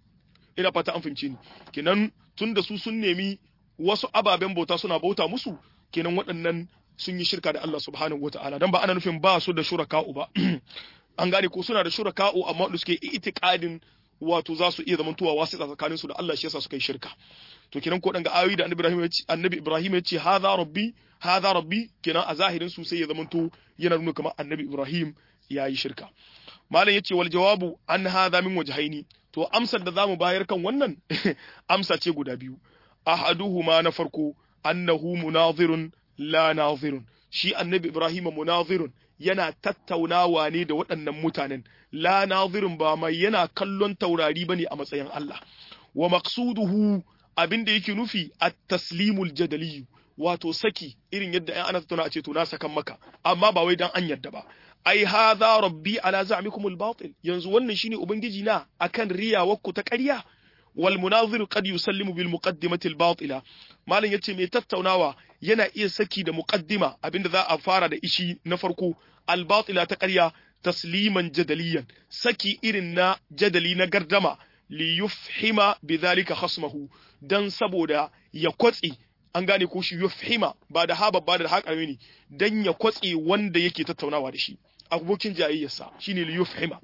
ina fata an fahimce ni kenan tun da su sun nemi wasu ababen bauta suna bauta musu kenan waɗannan sun yi shirka da Allah subhanahu wataala dan ba ana nufin ba su da shuraka'u ba an gane ko suna da shuraka'u amma da suke itiqadin wato za su iya zamantowa wasu tsakanin su da Allah shi yasa suka yi shirka to kenan ko dan ga ayoyi da Annabi Ibrahim ya ce Annabi Ibrahim ya ce hadha rabbi hadha rabbi kenan a zahirin su sai ya zamanto yana nuna kamar Annabi Ibrahim ya yi shirka malam yace wal jawabu an hadha min wajhaini to amsar da zamu bayar kan wannan amsa ce guda biyu ahaduhuma na farko annahu munazirun la nazirun shi annabi ibrahim munazirun yana tattaunawa ne da waɗannan mutanen la nazirun ba mai yana kallon taurari bane a matsayin Allah wa maqsuduhu abinda yake nufi at-taslimul jadali wato saki irin yadda ai ana tattauna a ce to na sakan maka amma ba wai dan an yadda ba ai hadha rabbi ala za'mikum al-batil yanzu wannan shine ubangiji na akan riyawarku ta ƙarya wal munazir qad yusallimu bil muqaddimati al-batila malam yace mai tattaunawa yana iya saki da muqaddima abinda za a fara da ishi na farko al-batila ta ƙarya tasliman jadaliyan saki irin na jadali na gardama li yufhima bidhalika khasmahu dan saboda ya kwatsi an gane ko shi yufhima ba da ha babba da haƙarami ne dan ya kwatse wanda yake tattaunawa da shi abokin jayayyarsa shine li yufhima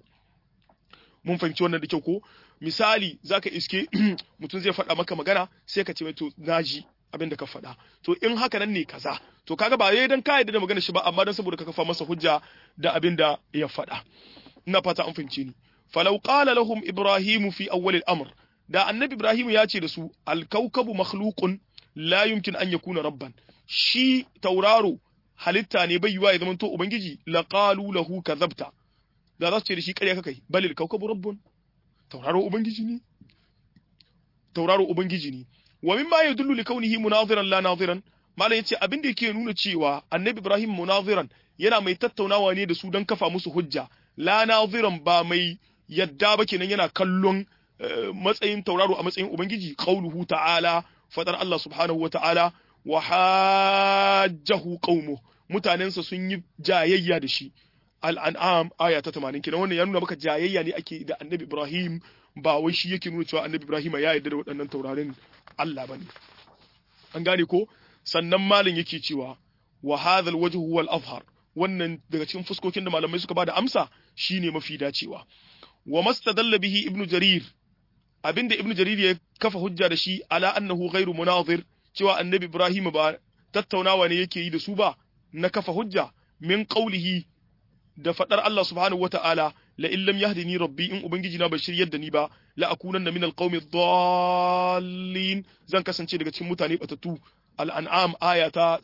mun fahimci wannan da kyau ko misali zaka iske mutum zai faɗa maka magana sai ka ce mai to naji abin da ka faɗa to in haka nan ne kaza to kaga ba yayi dan ka yarda da magana shi ba amma dan saboda ka kafa masa hujja da abin da ya faɗa ina fata an fahimce ni falau qala lahum ibrahim fi awwal al-amr da annabi ibrahim ya ce da su al-kawkabu makhluqun la yumkin an yakuna rabban shi tauraro halitta ne bai yiwa ya zama to ubangiji laqalu lahu kadhabta da za su ce da shi ƙarya kakai balil kawkabu rabbun tauraro ubangiji ne tauraro ubangiji ne wa mimma yadullu li kaunihi munaziran la naziran malam yace abin da yake nuna cewa annabi ibrahim munaziran yana mai tattaunawa ne da su don kafa musu hujja la naziran ba mai yadda ba kenan yana kallon matsayin tauraro a matsayin ubangiji qauluhu ta'ala fadar Allah subhanahu wata'ala wa hajjahu qaumu mutanensa sun yi jayayya da shi al'an'am aya ta 80 kenan wannan ya nuna maka jayayya ne ake da annabi Ibrahim ba wai shi yake nuna cewa annabi Ibrahim ya yarda da waɗannan taurarin Allah bane an gane ko sannan malin yake cewa wa hadha alwajh huwa al-azhar wannan daga cikin fuskokin da malamai suka bada amsa shine mafi dacewa wa mastadalla bihi ibnu jarir abinda ibnu jarir ya kafa hujja da shi ala annahu ghairu munazir cewa annabi Ibrahim ba tattaunawa ne yake yi da su ba na kafa hujja min qawlihi da fadar Allah subhanahu wata'ala la in lam yahdini rabbi in ubangiji na bai shiryar da ni ba la akunanna min alqawmi dhallin zan kasance daga cikin mutane batatu al-an'am aya ta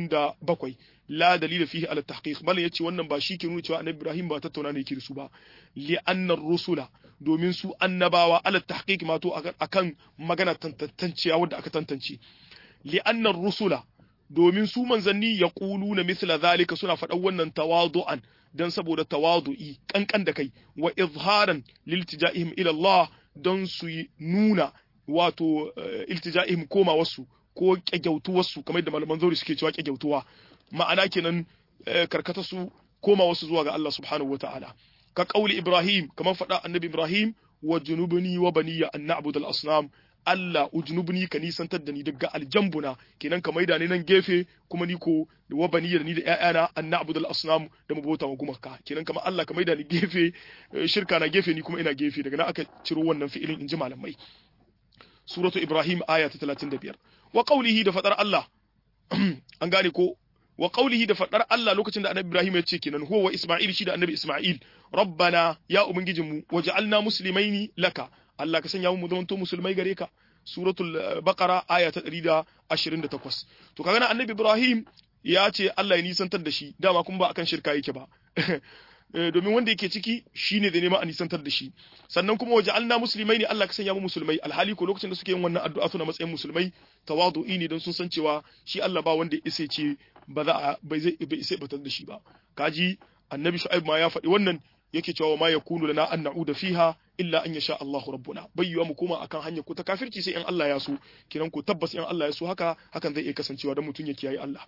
77 la dalila fihi ala tahqiq bal yace wannan ba shi ke nuna cewa annabi Ibrahim ba tattauna ne yake da su ba li anna rusula domin su annabawa ala tahqiq ma to akan magana tantancewa wadda aka tantance li anna rusula domin su manzanni ya na misla zalika suna faɗan wannan tawadu'an dan saboda tawadu'i kankan da kai wa izharan liltija'ihim ila Allah don su nuna wato iltija'ihim koma wasu ko kyagyautuwarsu kamar da malaman zauri suke cewa kyagyautuwa ma'ana kenan karkata su koma wasu zuwa ga Allah subhanahu wataala ka kauli Ibrahim kamar faɗa annabi Ibrahim wa junubni wa baniya an na'budu al-asnam Allah ujnubni ka nisantar da ni daga aljambuna kenan ka maida ni nan gefe kuma ni ko wa baniya da ni da ƴaƴana an na'budu al-asnam da mu bauta wa gumaka kenan kamar Allah ka maida ni gefe shirka na gefe ni kuma ina gefe daga nan aka ciro wannan fi'ilin inji malamai suratu Ibrahim aya ta 35 wa qawlihi da fadar Allah an gane ko wa qawlihi da fadar Allah lokacin da Annabi Ibrahim ya ce kenan huwa wa Isma'il shi da Annabi Isma'il rabbana ya ubangijinmu waj'alna muslimaini laka Allah ka sanya mu zamanto musulmai gare ka suratul baqara aya ta 128 to kaga nan Annabi Ibrahim ya ce Allah ya nisantar da shi dama kuma ba akan shirka yake ba domin wanda yake ciki shine da neman a nisantar da shi sannan kuma waje alna musulmai ne Allah ka sanya mu musulmai alhali ko lokacin da suke yin wannan addu'a suna matsayin musulmai tawadu'i ne don sun san cewa shi Allah ba wanda ya ce ba za a bai zai bai sai batar da shi ba kaji annabi shu'aib ma ya faɗi wannan yake cewa ma yakunu lana an na'uda fiha illa an yasha Allah rabbuna bayyuwa mu koma akan hanyar ku ta kafirci sai in Allah ya so kiran ku tabbas in Allah ya so haka hakan zai iya kasancewa dan mutun ya kiyaye Allah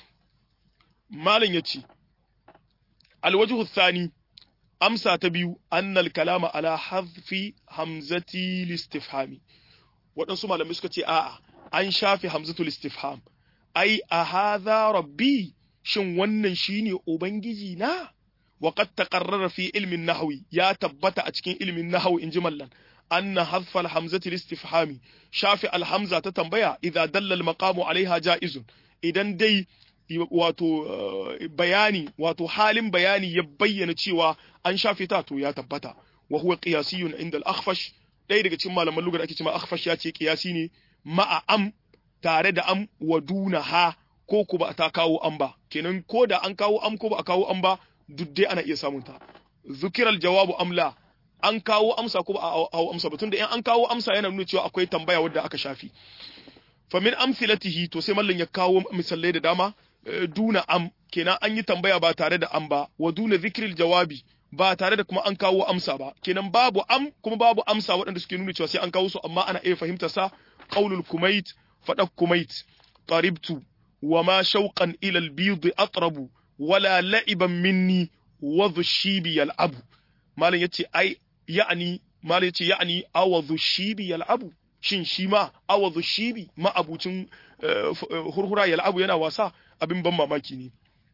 malam yace الوجه الثاني أمسى تبيو أن الكلام على حذف همزة الاستفهام waɗansu malamai suka ce a'a an shafe hamzatul istifham ai a hadha rabbi shin wannan shine ubangiji na wa qad taqarrara fi ilmin nahwi ya tabbata a cikin ilmin nahwi inji mallan anna hadfa al hamzati istifhami shafe al hamza ta tambaya idza dalla al maqamu alaiha jaizun idan dai wato bayani wato halin bayani ya bayyana cewa an shafe ta to ya tabbata wa huwa qiyasiyun inda al-akhfash ɗaya daga cikin malaman lugar ake cewa akhfash ya ce qiyasi ne ma'a am tare da am wa duna ha ko ku ba ta kawo am ba kenan ko da an kawo am ko ba a kawo am ba duk dai ana iya samun ta zukiral jawabu amla an kawo amsa ko ba a kawo amsa ba tunda in an kawo amsa yana nuna cewa akwai tambaya wadda aka shafi fa min amsilatihi to sai mallan ya kawo misalai da dama duna am kenan an yi tambaya ba tare da am ba wa duna zikril jawabi ba tare da kuma an kawo amsa ba kenan babu am kuma babu amsa waɗanda suke nuna cewa sai an kawo su amma ana iya fahimta sa qaulul kumait fadak kumait qaribtu wa ma shauqan ila al-bid atrabu wala la'iban minni wa dhushibi yal'abu malam yace ai ya'ni malam yace ya'ni awadhu shibi yal'abu shin shi ma awadhu shibi ma abucin hurhura yal'abu yana wasa abin ban mamaki ne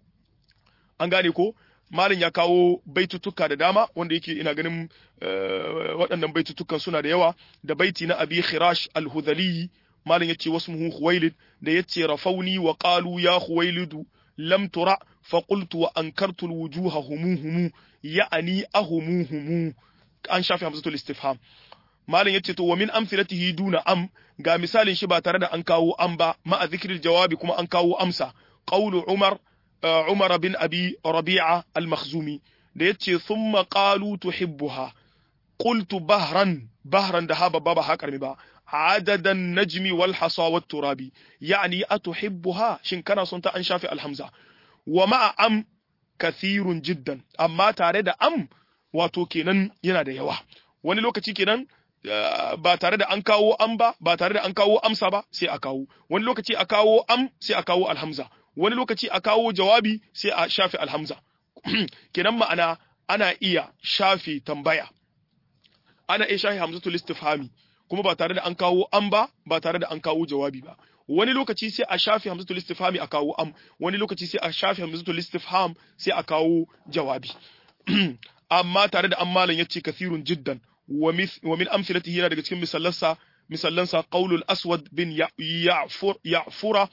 an gane ko malin ya kawo baitutuka da dama wanda yake ina ganin waɗannan baitutukan suna da yawa da baiti na abi khirash al-hudhali malin yace wasu muhu khuwailid da yace rafauni wa qalu ya khuwailidu lam tura fa qultu wa ankartu al-wujuha humuhumu ya'ani ahumuhumu an shafi hamzatul istifham malin yace to wa min amthilatihi duna am ga misalin shi ba tare da an kawo am ba ma'a zikril jawabi kuma an kawo amsa qawlu umar umar bin abi rabi'a al-makhzumi da yace thumma qalu tuhibbuha qultu bahran bahran da haba baba ha karmi ba adadan najmi wal hasa wat turabi yani atuhibbuha shin kana son ta an shafi alhamza wa ma'a am kathirun jiddan amma tare da am wato kenan yana da yawa wani lokaci kenan ba tare da an kawo am ba ba tare da an kawo amsa ba sai a kawo wani lokaci a kawo am sai a kawo alhamza wani lokaci a kawo jawabi sai a shafe alhamza kenan ma'ana ana iya shafe tambaya ana iya shafe hamzatul istifhami kuma ba tare da an kawo am ba ba tare da an kawo jawabi ba wani lokaci sai a shafe hamzatul istifhami a kawo am wani lokaci sai a shafe hamzatul istifham sai a kawo jawabi amma tare da ammalan yace kathirun jiddan wa min amsilatihi yana daga cikin misallansa misallansa qaulul aswad bin ya'fur ya'fura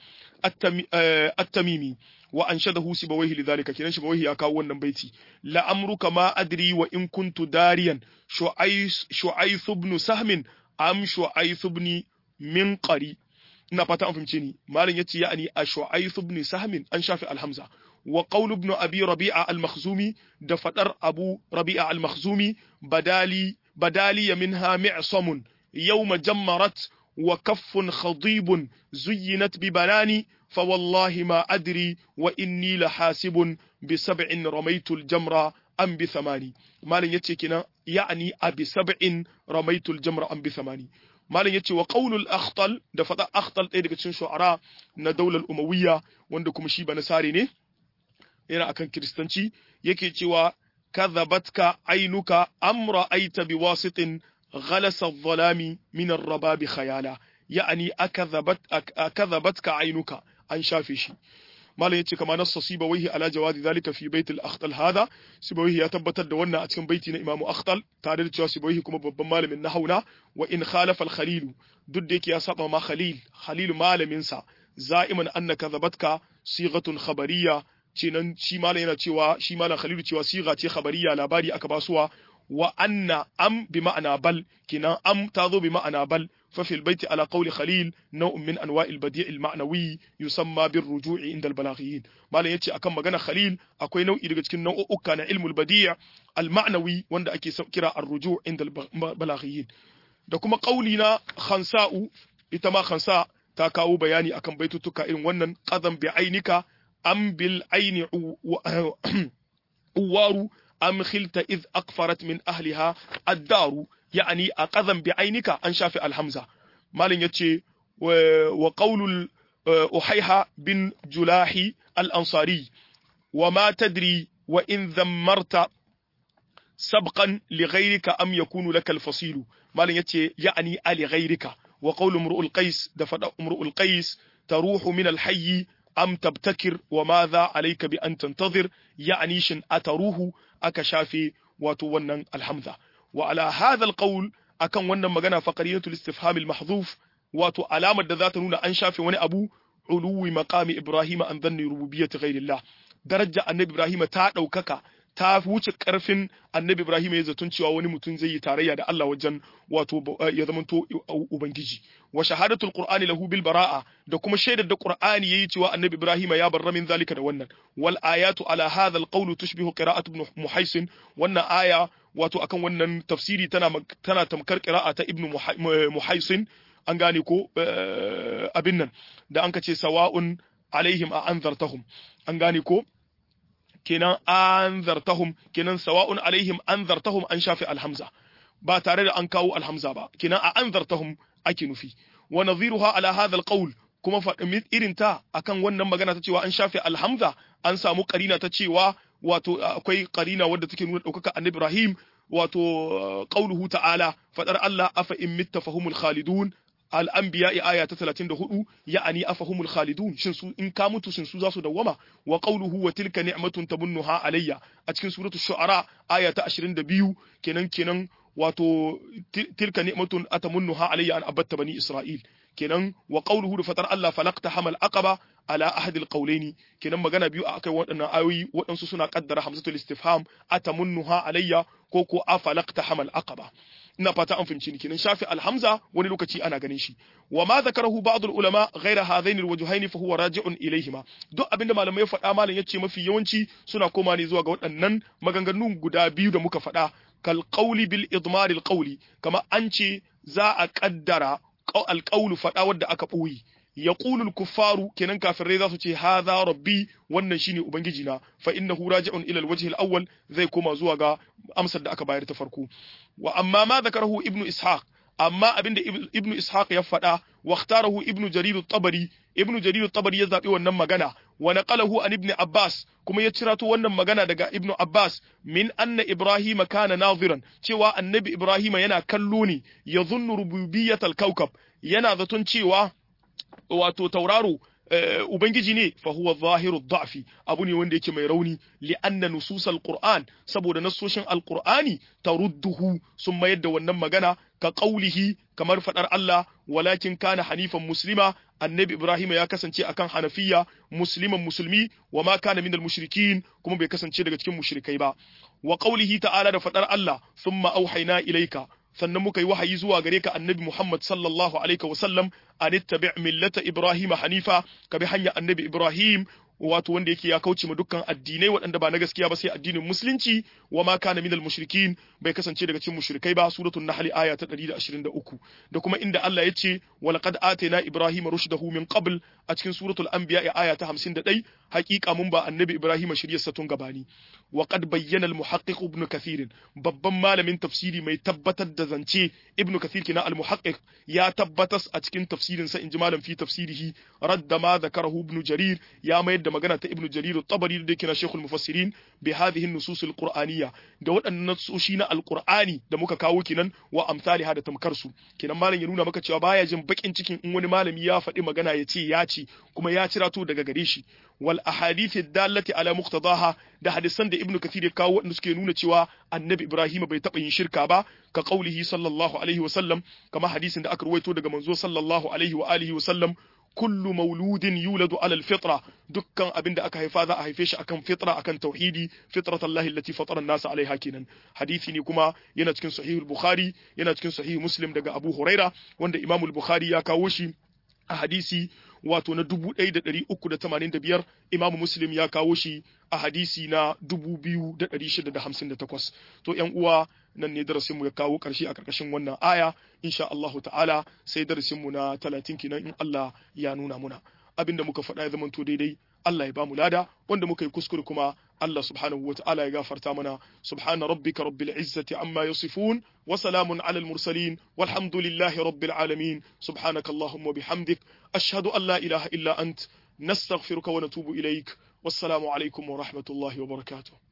at-tamimi wa anshadahu sibawayhi lidhalika kiran sibawayhi ya kawo wannan baiti la amruka ma adri wa in kuntu dariyan shu'ais shu'ais ibn sahmin am shu'ais ibn min qari ina fata an fahimce ni malam yace ya'ani a shu'ais ibn sahmin an shafi alhamza wa qaul ibn abi rabi'a al-makhzumi da fadar abu rabi'a al-makhzumi badali badali minha mi'samun yawma jammarat wa kaffun khadibun zuyyinat bi banani فوالله ما أدري وإني لحاسب بسبع رميت الجمرة أم بثماني مالن يتي كنا يعني أبي سبع رميت الجمرة أم بثماني مالن يتي وقول الأخطل دفتا أخطل إيه دكتشن شعراء نا دولة الأموية وندكم شيبا نساري نه yana akan kiristanci yake cewa kadhabatka ainuka amra aita biwasitin ghalasa adh-dhalami min ar-rababi khayala ya'ani akadhabat akadhabatka ainuka an shafe shi malam yace kama nassa sibawaihi ala jawazi zalika fi baitul akhtal hada sibawaihi ya tabbatar da wannan a cikin baiti na imamu akhtal tare da cewa sibawaihi kuma babban malamin nahauna wa in khalafa al-khalil duk da yake ya saba ma khalil khalil malamin sa za'iman anna kadhabatka sighatun khabariyya cinan shi malam yana cewa shi malam khalil cewa sigha ce khabariya labari aka basuwa wa anna am bi ma'ana bal kinan am ta zo bi ma'ana bal ففي البيت على قول خليل نوع من انواع البديع المعنوي يسمى بالرجوع عند البلاغيين ما لا yace akan magana khalil akwai nau'i daga cikin nau'uka na ilmul badi' al-ma'nawi wanda ake kira ar-ruju' inda al-balaghiyin da kuma qauli na khansa'u ita ma khansa ta kawo bayani akan baitutuka irin wannan qadam bi ainika am bil aini uwaru am khilta id aqfarat min ahliha ad-daru يعني أقذم بعينك أن شافي الحمزة مالن يتشي وقول أحيها بن جلاحي الأنصاري وما تدري وإن ذمرت سبقا لغيرك أم يكون لك الفصيل مالن يتشي يعني لغيرك وقول امرؤ القيس دفد امرؤ القيس تروح من الحي أم تبتكر وماذا عليك بأن تنتظر يعني شن أتروه أكشافي وتونن الحمزة وعلى هذا القول akan wannan magana faqariyatul istifham al mahdhuf wato alamar da za ta nuna an shafe wani abu uluwi maqami ibrahim an dhanni rububiyyati ghairillah daraja annabi ibrahim ta daukaka ta wuce karfin annabi ibrahim ya zatun cewa wani mutum zai yi tarayya da Allah wajen wato ya zamanto ubangiji wa shahadatul qur'ani lahu bil bara'a da kuma shaidar da qur'ani yayi cewa annabi ibrahim ya barra min zalika da wannan wal ayatu ala hadha al qawl tushbihu qira'at ibn muhaisin wannan aya wato akan wannan tafsiri tana tana tamkar qira'a ta ibn muhaisin an gane ko abin nan da an kace sawa'un alaihim a anzartahum an gane ko kenan anzartahum kenan sawa'un alaihim anzartahum an shafi alhamza ba tare da an kawo alhamza ba kenan a anzartahum ake nufi wa nadhiruha ala hadha alqawl kuma faɗin irin ta akan wannan magana ta cewa an shafe alhamza an samu karina ta cewa wato akwai karina wadda take nuna ɗaukaka annabi Ibrahim wato qauluhu ta'ala fadar Allah afa in mitta fahumul khalidun al-anbiya aya ta 34 ya'ani afahumul khalidun shin su in ka mutu shin su za su dawwama wa qawluhu wa tilka ni'matun tabunnuha alayya a cikin suratu shu'ara aya ta 22 kenan kenan wato tilka ni'matun atamunnuha alayya an abatta bani isra'il kenan wa qawluhu da fatar Allah falaqta hamal aqaba ala ahad alqawlaini kenan magana biyu a akai waɗannan ayoyi waɗansu suna kaddara hamzatul istifham atamunnuha alayya ko ko afalaqta hamal aqaba ina fata an fahimci ni kenan shafi alhamza wani lokaci ana ganin shi wa ma zakarahu ba'd ulama ghaira hadain alwajhaini fa huwa raji'un ilayhima duk abinda malamai faɗa malam yace mafi yawanci suna koma ne zuwa ga waɗannan maganganun guda biyu da muka faɗa kal qawli bil idmar al qawli kama an ce za a kaddara alqawlu faɗa wadda aka ɓoye yaqulu al-kuffaru kenan kafirai za su ce hadha rabbi wannan shine ubangiji na fa innahu raji'un ila al-wajh al-awwal zai koma zuwa ga amsar da aka bayar ta farko wa amma ma zakarahu ibnu ishaq amma abinda ibnu ishaq ya faɗa wa ikhtarahu ibnu jarir at-tabari ibnu jarir at-tabari ya zabi wannan magana wa naqalahu an ibn abbas kuma ya cirato wannan magana daga ibnu abbas min anna ibrahima kana naziran cewa annabi ibrahima yana kallo ne yadhunnu rububiyyatal kawkab yana zaton cewa wato tauraro ubangiji ne fa huwa zahiru dha'fi abu ne wanda yake mai rauni li anna nususal qur'an saboda nasoshin alqur'ani tarudduhu sun mayar da wannan magana ka qaulihi kamar fadar Allah walakin kana hanifan muslima annabi ibrahim ya kasance akan hanafiya musliman musulmi wa ma kana minal mushrikin kuma bai kasance daga cikin mushrikai ba wa qaulihi ta'ala da fadar Allah thumma auhayna ilayka sannan muka yi wahayi zuwa gare ka annabi Muhammad sallallahu alaihi wa sallam an ittabi' millata Ibrahim hanifa ka bi hanya annabi Ibrahim wato wanda yake ya kauce ma dukkan addinai waɗanda ba na gaskiya ba sai addinin musulunci wa ma kana minal mushrikin bai kasance daga cikin mushrikai ba suratul nahl aya ta 123 da kuma inda Allah ya ce wa laqad atayna ibrahima rushdahu min qabl a cikin suratul anbiya aya ta 51 haqiqa mun ba annabi ibrahim shiryarsa tun gabani wa qad bayyana al muhaqqiq ibn kathir babban malamin tafsiri mai tabbatar da zance ibn kathir kina al muhaqqiq ya tabbatas a cikin tafsirin sa inji malam fi tafsirihi radda ma zakarahu ibn jarir ya mayar da magana ta ibn jarir at-tabari da kina shaykhul mufassirin bi hadhihi an-nusus al-qur'aniyya da waɗannan nasoshi na al-qur'ani da muka kawo kinan wa amsaliha da tamkar su kenan malam ya nuna maka cewa baya jin bakin cikin in wani malami ya faɗi magana ya ce ya ce kuma ya cirato daga gare shi wal ahadith dallati ala muqtadaha da hadisan da ibnu kathir ya kawo wanda suke nuna cewa annabi ibrahim bai taɓa yin shirka ba ka qaulihi sallallahu alaihi wa sallam kama hadisin da aka ruwaito daga manzo sallallahu alaihi wa alihi wa sallam kullu mauludin yuladu ala alfitra dukkan abin da aka haifa za a haife shi akan fitra akan tauhidi fitrat Allah allati fatara an-nas alaiha kenan hadisi ne kuma yana cikin sahih al-bukhari yana cikin sahih muslim daga abu huraira wanda imam al-bukhari ya kawo shi a hadisi wato na 1385 imam muslim ya kawo shi a hadisi na 2658 to yan uwa nan ne darasin mu ya kawo karshe a karkashin wannan aya insha Allahu ta'ala sai darasin mu na 30 kenan in Allah ya nuna muna abinda muka faɗa ya zamanto daidai Allah ya bamu lada wanda muka yi kuskure kuma Allah subhanahu wa ta'ala ya gafarta mana subhana rabbika rabbil izzati amma yasifun wa salamun alal mursalin walhamdulillahi rabbil alamin subhanakallahumma bihamdik ashhadu an la ilaha illa ant nastaghfiruka wa natubu ilaik wassalamu alaikum wa rahmatullahi wa barakatuh